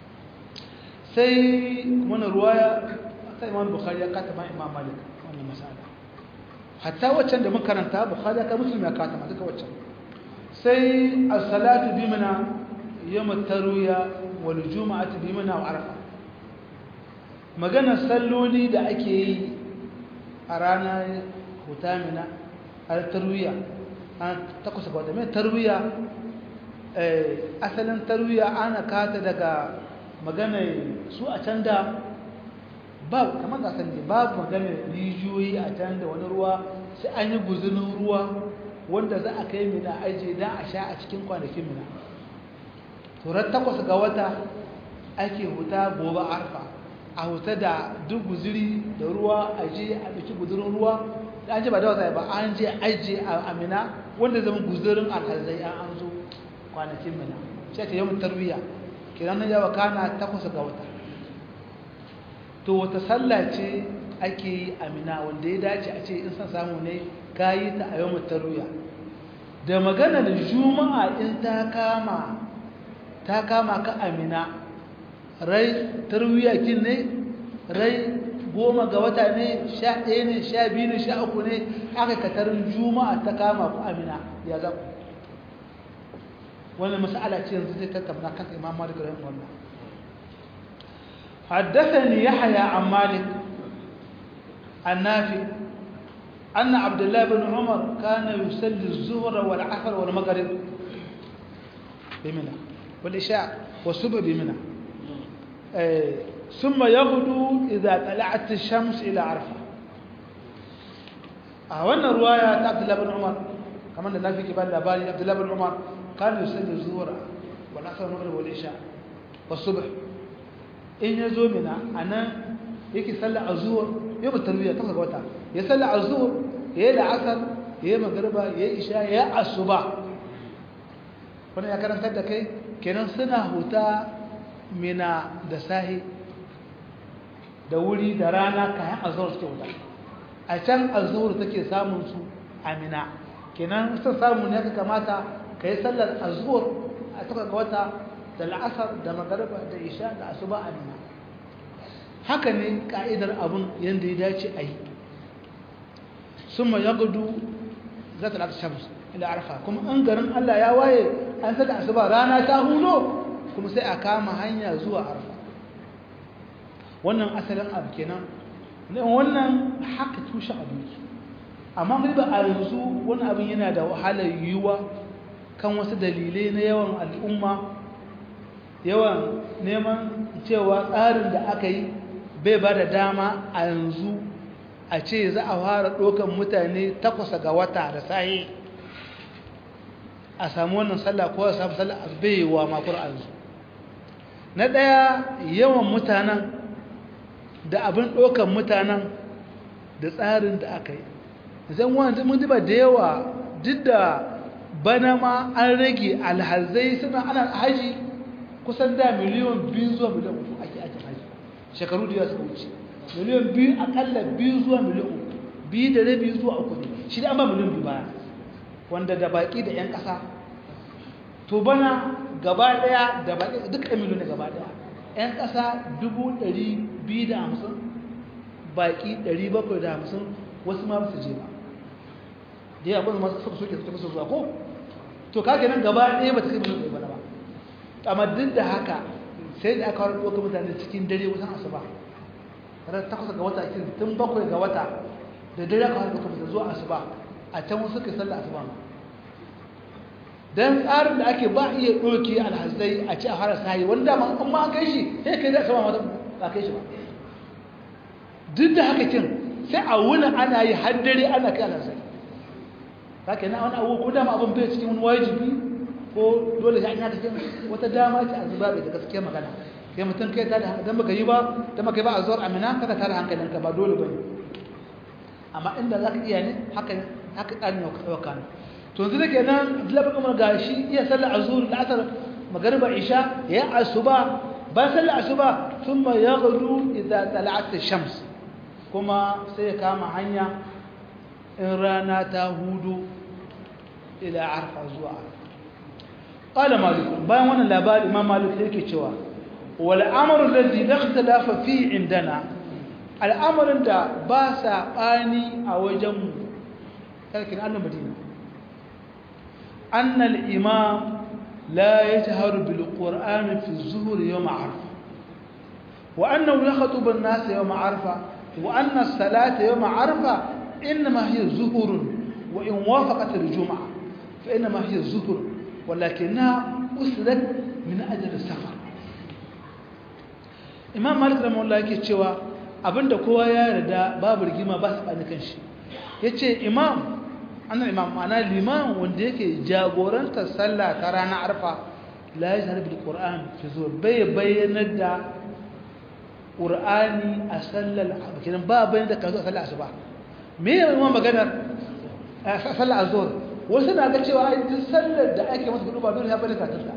sai wani ruwaya ta imam bukhari ya kata ma imam malik wannan masala hatta waccan da makaranta bukhari ya ka muslim ya kata ma duka waccan sai as-salatu bi mana yawm at-tarwiya wal jum'atu bi mana wa arfa magana salloli da ake yi a ranar hutamina a tarwiya an takwas ga wata mai tarwiya asalin tarwiya ana kata daga magana su a can da babu kamar da san babu magana rijiyoyi a can da wani ruwa sai an yi guzunin ruwa wanda za a kai mina aje don a sha a cikin kwanakin mina turar takwas ga wata ake huta gobe arfa a huta da duk guziri da ruwa a je a ɗauki guzurin ruwa da an je ba da wata ba an je aje a amina wanda zama guzurin alhazai an an zo kwanakin mina shi ake yawan tarwiya kiran nan yawa kana takwas ga wata to wata sallah ce ake yi amina wanda ya dace a ce in san samu ne ka yi ta a yawan tarwiya da maganar juma'a in ta kama ta kama ka amina rai tarwiya kin ne rai goma ga wata ne sha ɗaya ne sha biyu ne sha uku ne aka katarin juma'a ta kama ku amina ya za ku wannan mas'ala ce yanzu zai tattauna kan imam malik rahimahullah حدثني يحيى عن مالك النافع أن عبد الله بن عمر كان يصلي الظهر والعصر والمغرب بمنى والعشاء والصبح بمنى ثم يغدو إذا طلعت الشمس إلى عرفة أولا رواية عبد الله بن عمر كمان النافع كبار لبالي عبد الله بن عمر كان يصلي الظهر والعصر والمغرب والعشاء والصبح in ya zo mina a nan yake sallar a zuwa yau ba tarbiyya ta ga wata ya sallar a zuwa ya yi la'asar ya yi magarba ya yi isha ya yi asuba wani ya karantar da kai kenan suna huta mina da sahi da wuri da rana kayan azuwar suke wuta a can azuwar take samun su a mina kenan sun samu ne ka kamata ka yi sallar azuwar a taka ga wata da la'asar da magarba da isha da asuba a nuna haka ne ka'idar abin yadda ya dace a yi sun ma yagudu za ta lafi shams ila arfa kuma an garin allah ya waye an saka asuba rana ta hulo kuma sai a kama hanya zuwa arfa wannan asalin abu kenan wannan haka tushe abinci amma ba a yanzu wani abin yana da wahalar yiwuwa kan wasu dalilai na yawan al'umma yawan neman cewa tsarin da aka yi bai ba da dama a yanzu a ce za a fara ɗaukan mutane takwasa ga wata da sahi a samu wannan sallah ko a samu sallah a baiwa makon a yanzu na ɗaya yawan mutanen da abin ɗaukan mutanen da tsarin da aka yi zan wani mun diba da yawa duk da bana ma an rage alhazai suna ana haji kusan da miliyan biyu zuwa miliyan uku ake ake haji shekaru da yawa suka wuce miliyan biyu akalla biyu zuwa miliyan uku biyu da rabi zuwa uku ne shi da an ba miliyan biyu baya wanda da baki da 'yan ƙasa to bana gaba ɗaya da baki duk ɗan miliyan gaba ɗaya 'yan ƙasa dubu ɗari biyu da hamsin baki ɗari bakwai da hamsin wasu ma ba su je ba da yawa kuma masu suka soke suka musu zuwa ko to kake nan gaba ɗaya ba ta kai miliyan ɗaya ba amma duk da haka sai da aka wani ɗaukar mutane cikin dare wasan asuba ranar takwas ga wata kin tun bakwai ga wata da dare aka wani ɗaukar mutane zuwa asuba a can wasu suka sallah asuba ma dan tsarin da ake ba iya ɗauke alhazai a ci a fara sahi wanda ma an ma kai shi sai kai da sama mata ba kai shi ba duk da haka kin sai a wuni ana yi har dare ana kai alhazai haka na wani abu ko dama abin bai cikin wani wajibi ko dole sai an yi cikin wata dama ce a zuba bai da gaskiya magana kai mutum kai ta da dan baka yi ba dan baka yi ba a zuwar amina kada ta da hankalinka ba dole bane amma inda zaka iya ne haka haka tsarin ya kana to yanzu da kenan labar kamar gashi iya sallar azhur da asar magariba isha ya asuba ba sallar asuba thumma yaghdu idza tala'at ash-shams kuma sai ya kama hanya in rana ta hudu ila arfa zuwa qala malik bayan wannan labari imam malik yake cewa wal amru alladhi la ikhtalafa fi indana al'amarin da ba saɓani a wajenmu karkin annan madina annal imam la ya taharu bil qur'ani fi zuhur yawm arfa wa annahu yakhutubu an-nas yawm arfa wa anna as-salata yawm arfa inma hiya zuhur wa in wafaqat al-jum'ah fa inma hiya zuhur ولكنها أسرت من أجل السفر imam malik rahimahullah yake cewa abinda kowa ya yarda babu rigima ba su bani kanshi yace imam annan imam ma'ana liman wanda yake jagorantar sallah ta ranar arfa la yashhadu bil qur'an fi zuwa bai bayyanar da qur'ani a sallar kenan ba bayyana da kazo a sallar asuba me ya imam maganar sallar azhur wasu na ga cewa duk sallar da ake masa gudu ba dole ya bayyana ta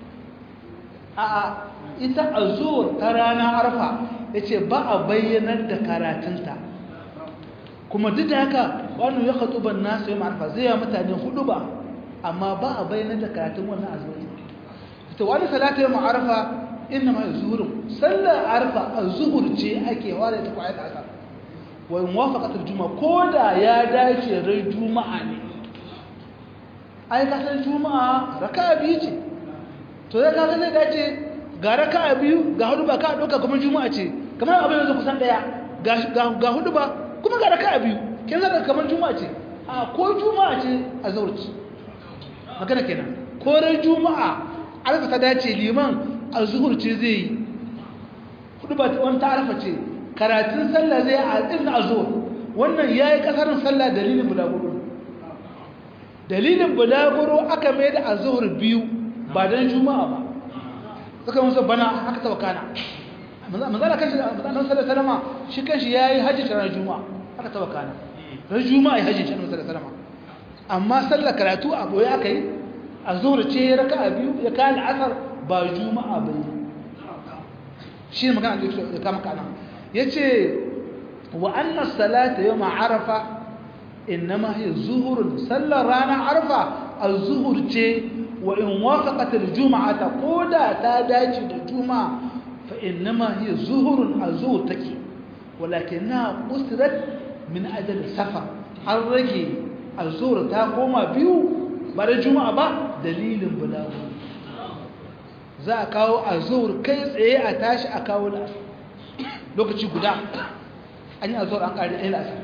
a'a ita azur ta rana arfa ya ce ba a bayyanar da karatunta kuma duk da haka wani ya katsu ban nasu yi ma'arfa zai yi mutane hudu ba amma ba a bayyanar da karatun wannan azur ita wani salata yi ma'arfa inda ma zuhurin sallar arfa a zuhur ce ake ware ta kwayar da asar wani wafakatar juma ko da ya dace rai juma'a ne ai kasar juma'a raka biyu ce to ya kaga zai dace ga raka biyu ga hudu ba ka ɗauka kuma juma'a ce kamar abin yanzu kusan ɗaya ga hudu ba kuma ga raka biyu kin zaka kamar juma'a ce a ko juma'a ce a zaurci magana kenan ko ran juma'a alfa ta dace liman a zuhur ce zai yi hudu ba wani ta alfa ce karatun sallah zai a irin a zuhur wannan ya yi kasarin sallah dalilin bulaguro dalilin bulaguro aka mai da a zuhur biyu ba don juma'a ba suka musu bana haka ta wakana manzana kanshi manzana sallar salama shi kanshi ya yi hajji ta ranar juma'a haka ta wakana ranar juma'a ya hajji ta ranar salama amma sallar karatu a boye aka yi a zuwa ce ya raka a biyu ya kayan asar ba juma'a bai yi shi ne magana da ya kama kana ya ce wa annas salata yau ma'arafa innama hiya zuhurun sallar ranar arfa a zuhur ce wa in wafaqat al-jum'ata koda ta dace da juma'a fa innama hiya zuhurun azur take walakinna usrat min ajal safar har rage azur ta koma biyu ba da juma'a ba dalilin bulagu za a kawo azur kai tsaye a tashi a kawo da lokaci guda an yi azur an kare ɗaya lasa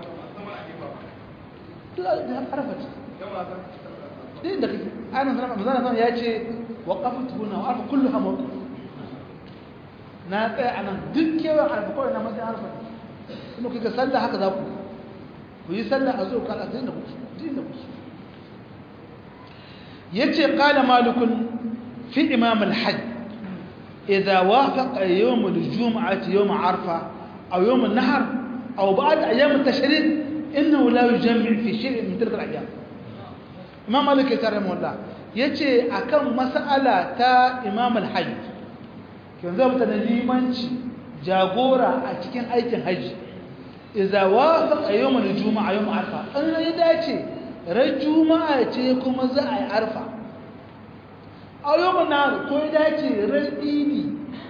din da kake ana sanar manzana sanar ya ce waqaftu huna wa arfa kulluha mawqif na tsaya anan duk kewan arfa kawai na matsayin arfa kuma kika sallah haka za ku ku yi sallah a zo kala din da ku din da ku yace qala malikun fi imam al-hajj idha wafaqa yawm al-jum'ah yawm arfa aw yawm an-nahr aw ba'd ayyam at-tashrik innahu la yujammi fi shay'in min tilka al-ayyam imam malik ya tare mullah yace akan mas'ala ta imam al-hajj kin zama ta limanci jagora a cikin aikin haji idza wafaqa yawm al-jumu'a yawm arfa an ya dace ran juma'a ce kuma za a yi arfa a yawm nar ko ya dace ran idi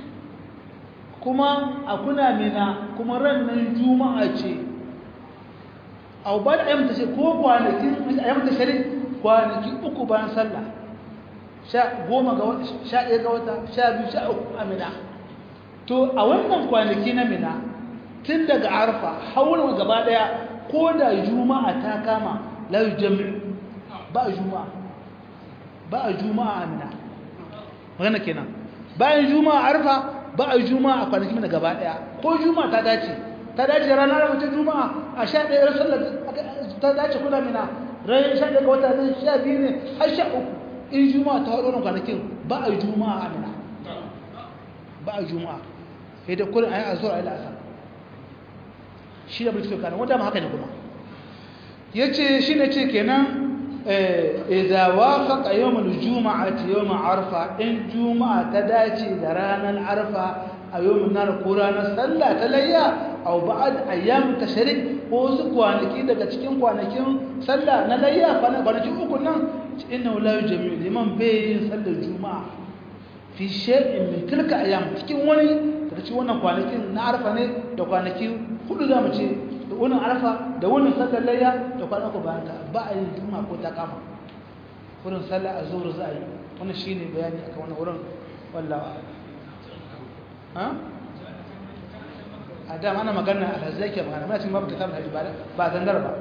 kuma a kuna mina kuma ran nan juma'a ce au ba da ayyamta ce ko kwanakin ayyamta shari kwanaki uku bayan sallah sha goma ga wata sha ɗaya ga wata sha biyu sha uku a mina to a wannan kwanaki na mina tun daga arfa haura gaba ɗaya ko da juma'a ta kama la jami'u ba a juma'a ba a juma'a a mina magana kenan bayan juma'a arfa ba a juma'a a kwanaki mina gaba ɗaya ko juma'a ta dace ta dace ranar mace juma'a a sha ɗaya sallar ta dace kuna mina ran sha ɗaya ga wata ne sha biyu ne har sha uku in juma'a ta haɗo kwanakin ba a juma'a a mina ba a juma'a sai da kullum a yi azur a yi la'asar shi da mulki kanan wanda ma haka ne kuma ya ce shi ne ce kenan idza wafaqa yawmul juma'ati yawm arfa in juma'a ta dace da ranar arfa a yawmin nar ko ranar sallah ta layya aw ba'd ayyam tashrik ko su kwanaki daga cikin kwanakin sallah na layya kwanaki uku nan inna la yujmi liman bayin sallar juma'a fi shay'in min tilka ayyam cikin wani daga cikin wannan kwanakin na arfa ne da kwanaki hudu zamu ce da wannan arfa da wannan sallar layya da kwanaki bayan ta ba a yin juma'a ko ta kama wurin sallah azhur za a yi wannan shine bayani akan wannan wurin wallahi ha a da mana magana a hazai ke magana muna cikin babu kitab da ibada ba zangar ba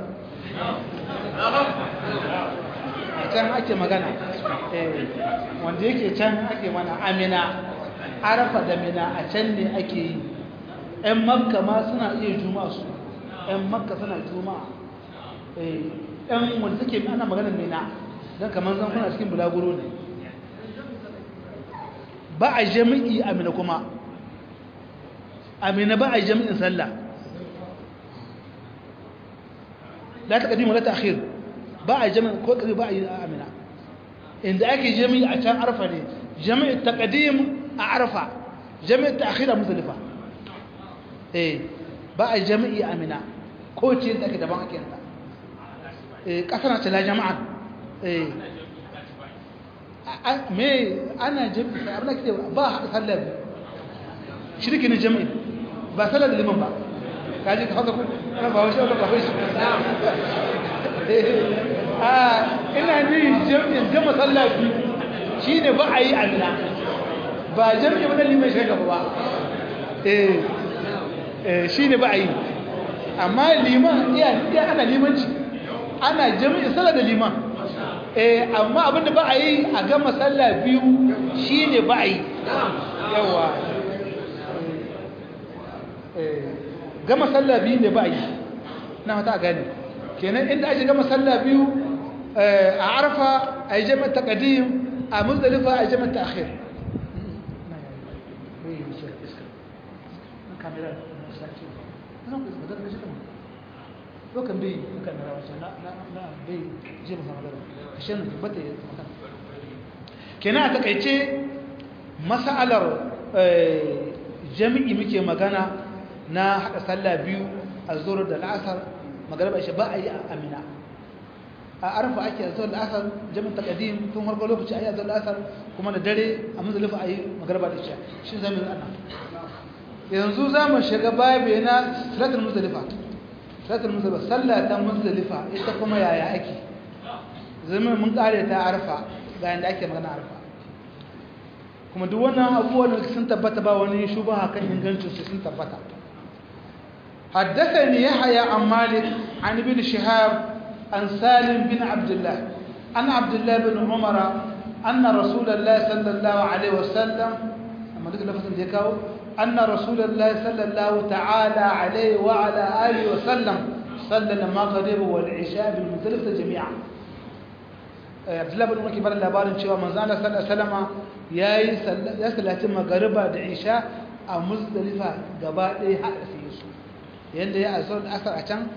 a can ake magana wanda yake can ake mana amina arafa da mina a can ne ake yi ‘yan makka ma suna iya juma'a su ‘yan makka suna juma'a ‘yan wanda suke ana magana mina don kamar zan kuna cikin bulaguro ne ba a jami'i amina kuma amina ba a jami'in sallah la ta kadimu la ta akhir ba a jami'in ko kadi ba a yi amina inda ake jami'i a can arfa ne jami'in taqdim a arfa jami'in ta'khir a muzdalifa eh ba a jami'i amina ko ce da ake daban ake ta eh kasana ce la jama'a eh me ana jami'i abin da ke ba haɗa sallah shirki ne jami'i ba sallar da liman ba kaji ka haka ku na ba wasu ba wasu a ina ni jami'in gama sallah biyu shi ne ba a yi amina ba jami'in ba na liman shi gaba ba eh shi ne ba a yi amma liman iya ana limanci ana jami'in sallar da liman eh amma abinda ba a yi a gama sallah biyu shi ne ba a yi yawa gama sallah biyu ne ba a yi na hata gani kenan inda ake gama sallah biyu a arfa a yi jami'ar taƙadim a muzdalifa a yi jami'ar ta'akhir lokan bai kan rawa na na bai je mu magana kashin tabbata ya magana kenan a takaice mas'alar jami'i muke magana na haɗa sallah biyu a zuwa da la'asar magarba shi ba a yi a amina a arfa ake a zuwa la'asar jami'in takadim tun harkar lokaci a yi a zuwa la'asar kuma da dare a mazalifa a yi magarba da isha shi zama yi ana yanzu za mu shiga babu na salatul muzalifa salatul muzalifa sallah ta muzalifa ita kuma yaya ake zama mun kare ta arfa ga yanda ake magana arfa kuma duk wannan abubuwan da sun tabbata ba wani shubaha kan ingancin su sun tabbata حدثني يحيى عن مالك عن ابن شهاب عن سالم بن عبد الله عن عبد الله بن عمر أن رسول الله صلى الله عليه وسلم أما ذكر لفظ ديكاو أن رسول الله صلى الله تعالى عليه وعلى آله وسلم صلى المغرب والعشاء بالمزدلفة جميعا عبد الله بن عمر كبر labarin cewa manzo Allah sallallahu alaihi wasallama yayi ya sallaci magariba da isha a muzdalifa gaba ɗaya haɗa sai su yanda ya asar asar a can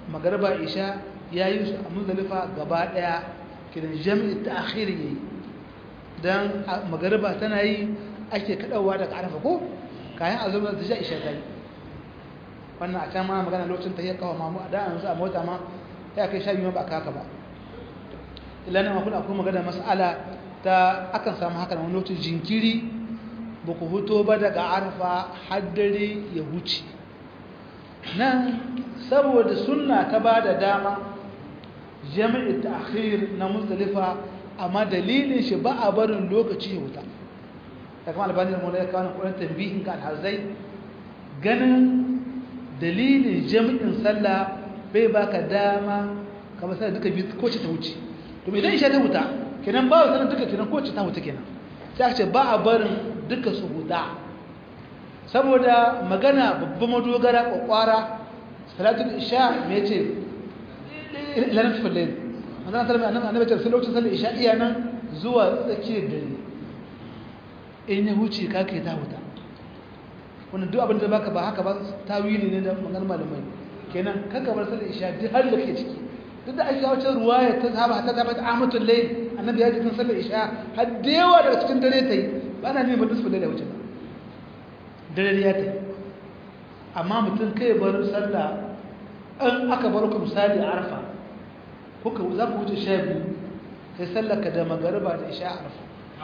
magariba isha ya yi su a muzdalifa gaba daya kiran jami'i ta akhiri yayi dan magariba tana yi ake kadawa daga arafa ko kayan azumi da isha isha kai wannan a can ma magana lokacin ta yi kawo mamu a da yanzu a mota ma ya kai sha biyu ba kaka ba ilana ma kuna kuma magana mas'ala ta akan samu haka wani lokacin jinkiri ba ku huto ba daga arafa haddare ya huce nan saboda sunna ta ba da dama jami'i ta'khir na muzdalifa amma dalilin shi ba a barin lokaci ya wuta da kuma albani da mulai kawo kuɗin tambihin ga alhazai ganin dalilin jami'in sallah bai baka dama kamar sai duka biyu ko ce ta wuce to idan isha ta wuta kenan ba sanin duka kenan ko ce ta wuta kenan sai aka ce ba a barin duka su huda saboda magana babban madogara kwakwara salatul isha me ce ilanin fulani manzana salama annabi annabi ce lokacin sallar isha iya nan zuwa tsakiyar dare in ya huce ka kai ta huta wannan duk abin da baka ba haka ba tawili ne da maganar malamai kenan kaka bar sallar isha duk har da ke ciki duk da ake wacce ruwaya ta saba ta saba ta amatul layl annabi ya ji kan sallar isha har da yawa daga cikin dare ta yi ba na neman nisfu da wuce ba dare ya ta yi amma mutum kai bar sallah an aka bar ku misali a arfa kuka za ku wuce sha biyu kai sallaka da magariba da isha arfa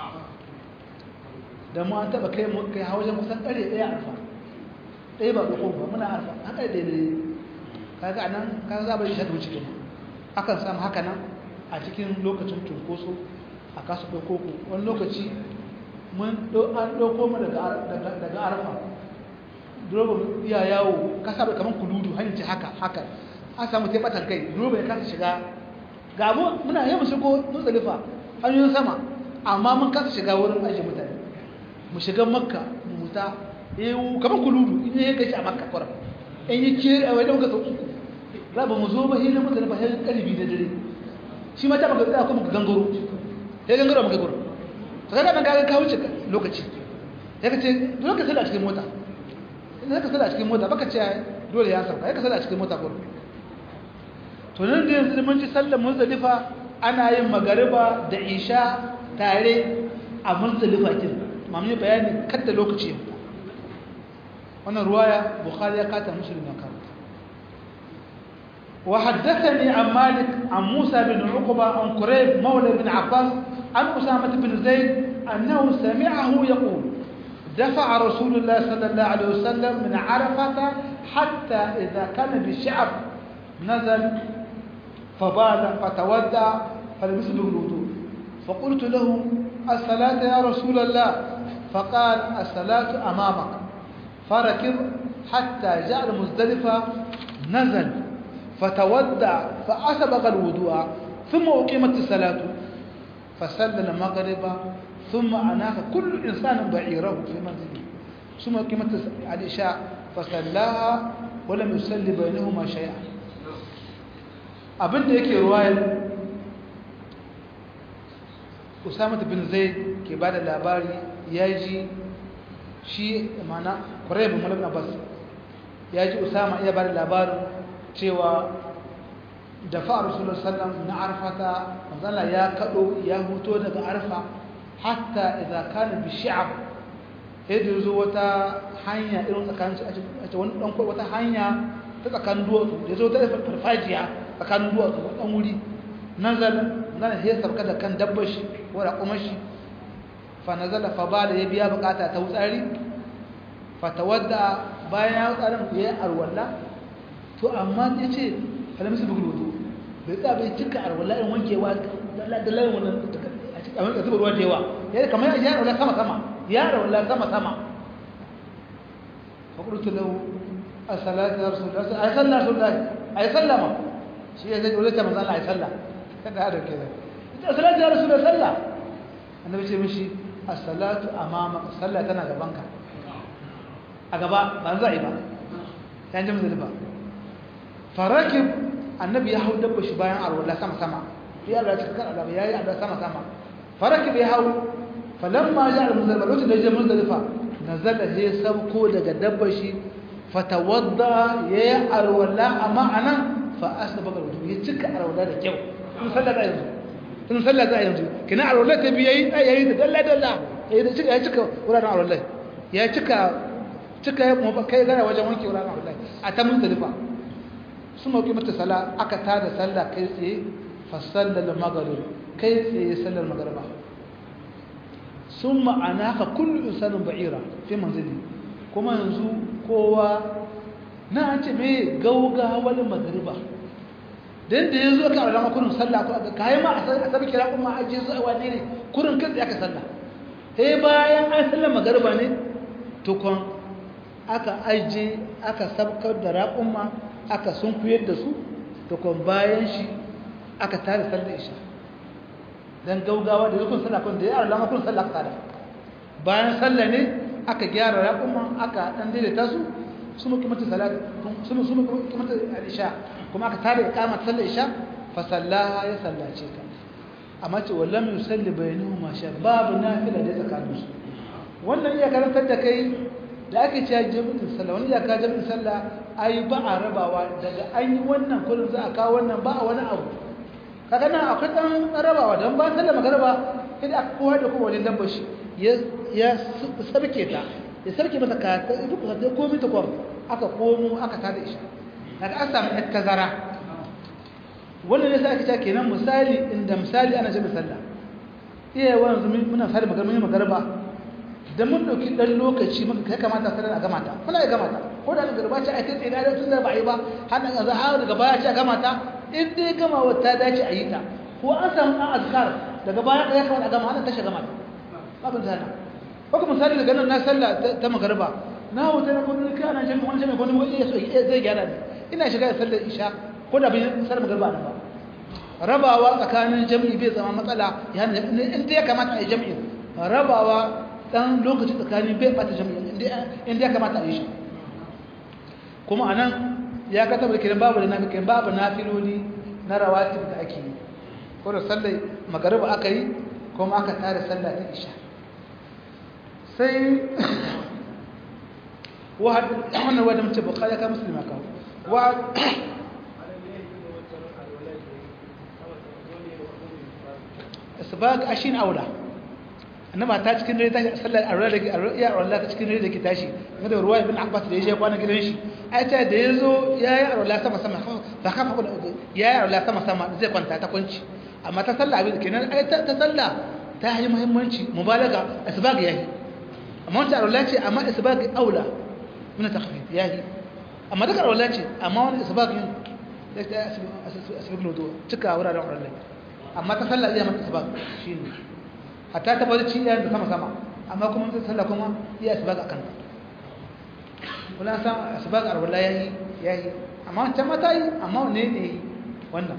da mu an taba kai kai hawajen kusan ƙare ɗaya arfa ɗaya ba ɗauko ba muna arfa haka da ɗaya kaga anan kaga za ba isha da wuce kenan akan samu haka nan a cikin lokacin cunkoso a kasu ɗauko ku wani lokaci mun an ɗauko mu daga arfa droba iya yawo ka saba kamar kuludu hanyar ce haka haka an samu taibatan kai droba ya kasa shiga ga mu muna yi mu shigo muzdalifa hanyoyin sama amma mun kasa shiga wurin ajiye mutane mu shiga makka mu muta ewu kamar kuludu in yi gashi a makka kwara in yi kere a wajen gasa uku za ba mu zo ba hilin muzdalifa sai kalibi da dare shi ma ta maka tsaya kuma ka gangaro sai gangaro maka gurin to kaga ban kaga ka wuce lokaci sai ka ce dole ka sada cikin mota idan ka sada cikin mota baka ce dole ya sauka sai ka sada cikin mota gurin to nan da yanzu mun ji sallar muzdalifa ana yin magariba da isha tare a muzdalifa kin mamu bayani kada lokaci ya fita wannan ruwaya bukhari ya kata muslim ya karanta وحدثني عن مالك عن موسى بن عقبة عن قريب مولى بن عباس عن أسامة بن زيد أنه سمعه يقول دفع رسول الله صلى الله عليه وسلم من عرفة حتى إذا كان بالشعب نزل فبال فتودع فلبس له الوضوء فقلت له الصلاة يا رسول الله فقال الصلاة أمامك فركض حتى جاء المزدلفة نزل فتودع فأسبغ الوضوء ثم أقيمت الصلاة فصلى المغرب ثم أناخ كل إنسان بعيره في منزله ثم أقيمت العشاء فصلاها ولم يصلي بينهما شيئا abin da yake ruwayar usama bin zaid ke ba da labari ya ji shi mana kwarai bin malabin abbas ya ji usama iya ba da labarin cewa da fa'a rasulun sallam na arfata manzala ya kaɗo ya huto daga arfa hatta idan kana bi shi'ab sai da zo wata hanya irin tsakanin a wani ɗan wata hanya ta tsakanin duwatsu da zo ta farfajiya tsakanin duwatsu ɗan wuri nazala nan ya sarka da kan dabbar shi ko da kuma shi fa nazala fa ba da ya biya bukata ta wutsari fa tawadda bayan ya wutsarin ya yi arwalla to amma ya ce alamisi bugul wudu bai tsaya bai cika arwalla in wankewa da layin wannan a cikin abin da zuba ruwa da yawa ya kamar ya arwalla sama sama ya arwalla sama sama fa qultu lahu as-salatu ya rasulullah ay sallah rasulullah ay sallama shi ya zai dole ta manzo Allah ay sallah kada da ke ita as-salatu ya rasulullah sallah annabi ce mishi as-salatu amama sallah tana gabanka a gaba ba za a yi ba yan ji musulba farakib annabi ya hau dabba shi bayan arwala sama sama ya arwala cikin kan arwala ya yi arwala sama sama farakib ya hau falamma ya al-muzdalifa lokacin da ya je muzdalifa nazala ya sauko daga dabba shi fatawadda ya yi arwala amma anan fa asbaga wudu ya cika arwala da kyau in sallah za yanzu in sallah za yanzu kina arwala ta biye yi yayi da dalla dalla yayi da cika ya cika wuraren arwala ya cika cika ya mu kai gara wajen wanke wuraren arwala a ta muzdalifa sun mauki mata sala aka tada sallah kai tsaye fa sallal maghrib kai tsaye sallar magriba summa anaka kullu insanin ba'ira fi manzili kuma yanzu kowa na an ce mai gaugawar magariba don da ya zo ka alama kurin sallah ko ka yi ma a sabi kira kuma a jisu a wane ne kurin kan aka sallah sai bayan an sallar magariba ne tukon aka aje aka sabkar da raƙumma aka sunkuyar da su tukon bayan shi aka tare sallar isha don gaugawa da zukun sallah kun da ya alama kurin sallah ka tada bayan sallah ne aka gyara raƙumma aka ɗan daidaita su su muke mata salat su muke mata isha kuma aka tare iqama sallar isha fa sallaha ya sallace ka amma ce wallam yusalli bainahuma sha babu nafila da tsakanin su wannan iya karantar da kai da ake cewa jami'in sallah wani ya ka jami'in sallah ai ba a rabawa daga an yi wannan kullum za a kawo wannan ba a wani abu kaga nan akwai dan rabawa dan ba sallah magaraba idan aka kowa da kowa wajen dabbar shi ya sabke ta ya sarki mata ka ta duk da komai ta kwam aka komo aka tada isha daga an samu ɗan tazara wannan ne sai aka ce kenan misali inda misali ana jami'a sallah iya wanzu muna fara magana mun magarba da mun dauki dan lokaci muka kai kamata sallar a gama ta muna ya gama ta ko da garba ce ai kai tsaye da tun da ba yi ba har nan za a daga baya ce a gama ta in dai gama wata dace a yi ta ko an samu dan azkar daga baya ya kamata a gama har ta shi gama ta babin zana ko misali daga nan na sallah ta magarba na wuta na kudin kai ana jami'in wani jami'in wani wani zai gyara ne ina shiga da sallar isha ko da bin sallar magarba nan ba rabawa tsakanin jami'i bai zama matsala ya in ya kamata a yi jami'in rabawa dan lokaci tsakanin bai bata jami'in in ya kamata a yi shi kuma anan ya ka tabbata kiran babu da nafi kiran babu nafiloli na rawatib da ake yi ko da sallar magarba aka yi kuma aka tare sallah ta isha sai wannan wadda mace bukari ka musulma kawo wa asbaq ashin aula annaba ta cikin dare tashi sallar arwa da ya arwa ta cikin dare da ke tashi da ruwa ibn abbas da ya je kwana gidan shi ai ta da yazo yayi arwa sama sama fa kafa ko yayi arwa sama sama zai kwanta ta kunci amma ta sallah abin kenan ai ta sallah ta yi muhimmanci mubalaga asbaq yayi amma wata arwala ce amma isbaqi aula min takhfif yahi amma daga arwala ce amma wani isbaqi da ta asbaq lodo cika wuraren arwala amma ta sallah iya mata isbaq shine hatta ta bari ciya da sama sama amma kuma ta sallah kuma iya isbaq akan kula san isbaq arwala yayi yayi amma ta mata yi amma ne ne wannan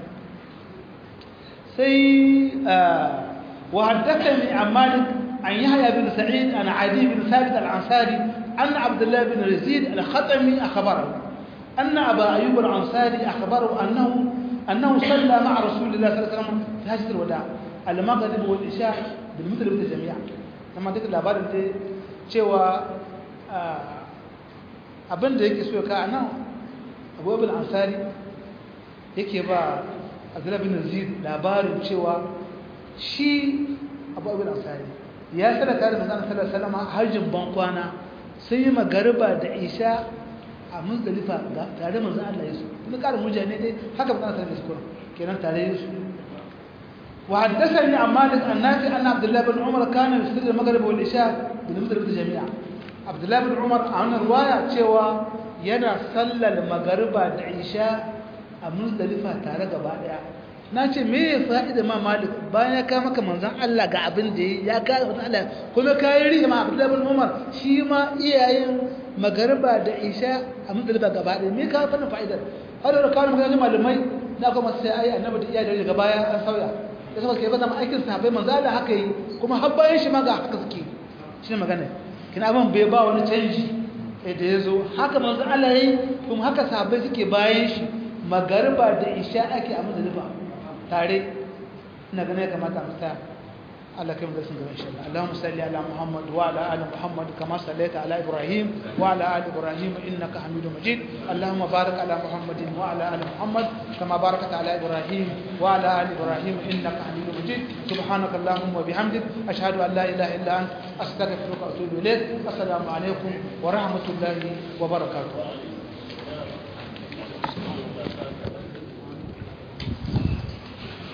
sai wa haddathani an malik عن يحيى بن سعيد عن عدي بن ثابت العنصاري أن عبد الله بن يزيد الخطمي أخبره أن أبا أيوب العنصاري أخبره أنه أنه صلى مع رسول الله صلى الله عليه وسلم في هجرة الوداع المغرب والعشاء بالمثل جميعا لما ذكر الأخبار أنت cewa abin da yake so ka nan abubuwan ansari yake ba abdullahi bin zid labarin cewa shi abubuwan ansari ya sada tare da manzon sallallahu alaihi wasallam hajjin ban kwana sai yi magariba da isha a muzdalifa ga tare manzon Allah yesu kuma karin mujane dai haka manzon sallallahu alaihi wasallam kenan tare yesu wa haddathani an malik an nafi anna abdullah bin umar kana yusalli al-maghrib wal isha bil muzdalifa jami'a abdullah bin umar a wannan riwaya cewa yana sallar magariba da isha a muzdalifa tare gaba daya na ce me ya fa'ida ma malik bayan ya kama maka manzan Allah ga abin da ya kama manzan Allah kuma ka yi riya ma abdullahi bin umar shi ma iyayen magariba da isha a muzdalifa gaba ɗaya me ka fannin fa'idar har da kawo maka malamai na kuma sai ai annabi da iyayen daga baya an sauya da saboda kai ba zama aikin sahabbai manzan Allah haka yi kuma har bayan shi ma ga haka suke shi ne magana kina abin bai ba wani canji da ya zo haka manzan Allah ya yi kuma haka sahabbai suke bayan shi magariba da isha ake a muzdalifa tare ina ganin ya kamata mu tsaya Allah kai mu da sun gaba insha Allah Allahumma salli ala Muhammad wa ala ali Muhammad kama sallaita ala Ibrahim wa ala ali Ibrahim innaka Hamidum Majid Allahumma barik ala Muhammadin wa ala ali Muhammad kama barakta ala Ibrahim wa ala ali Ibrahim innaka Hamidum Majid subhanaka Allahumma wa bihamdik ashhadu an la ilaha illa anta astaghfiruka wa atubu ilayk assalamu alaikum wa rahmatullahi wa barakatuh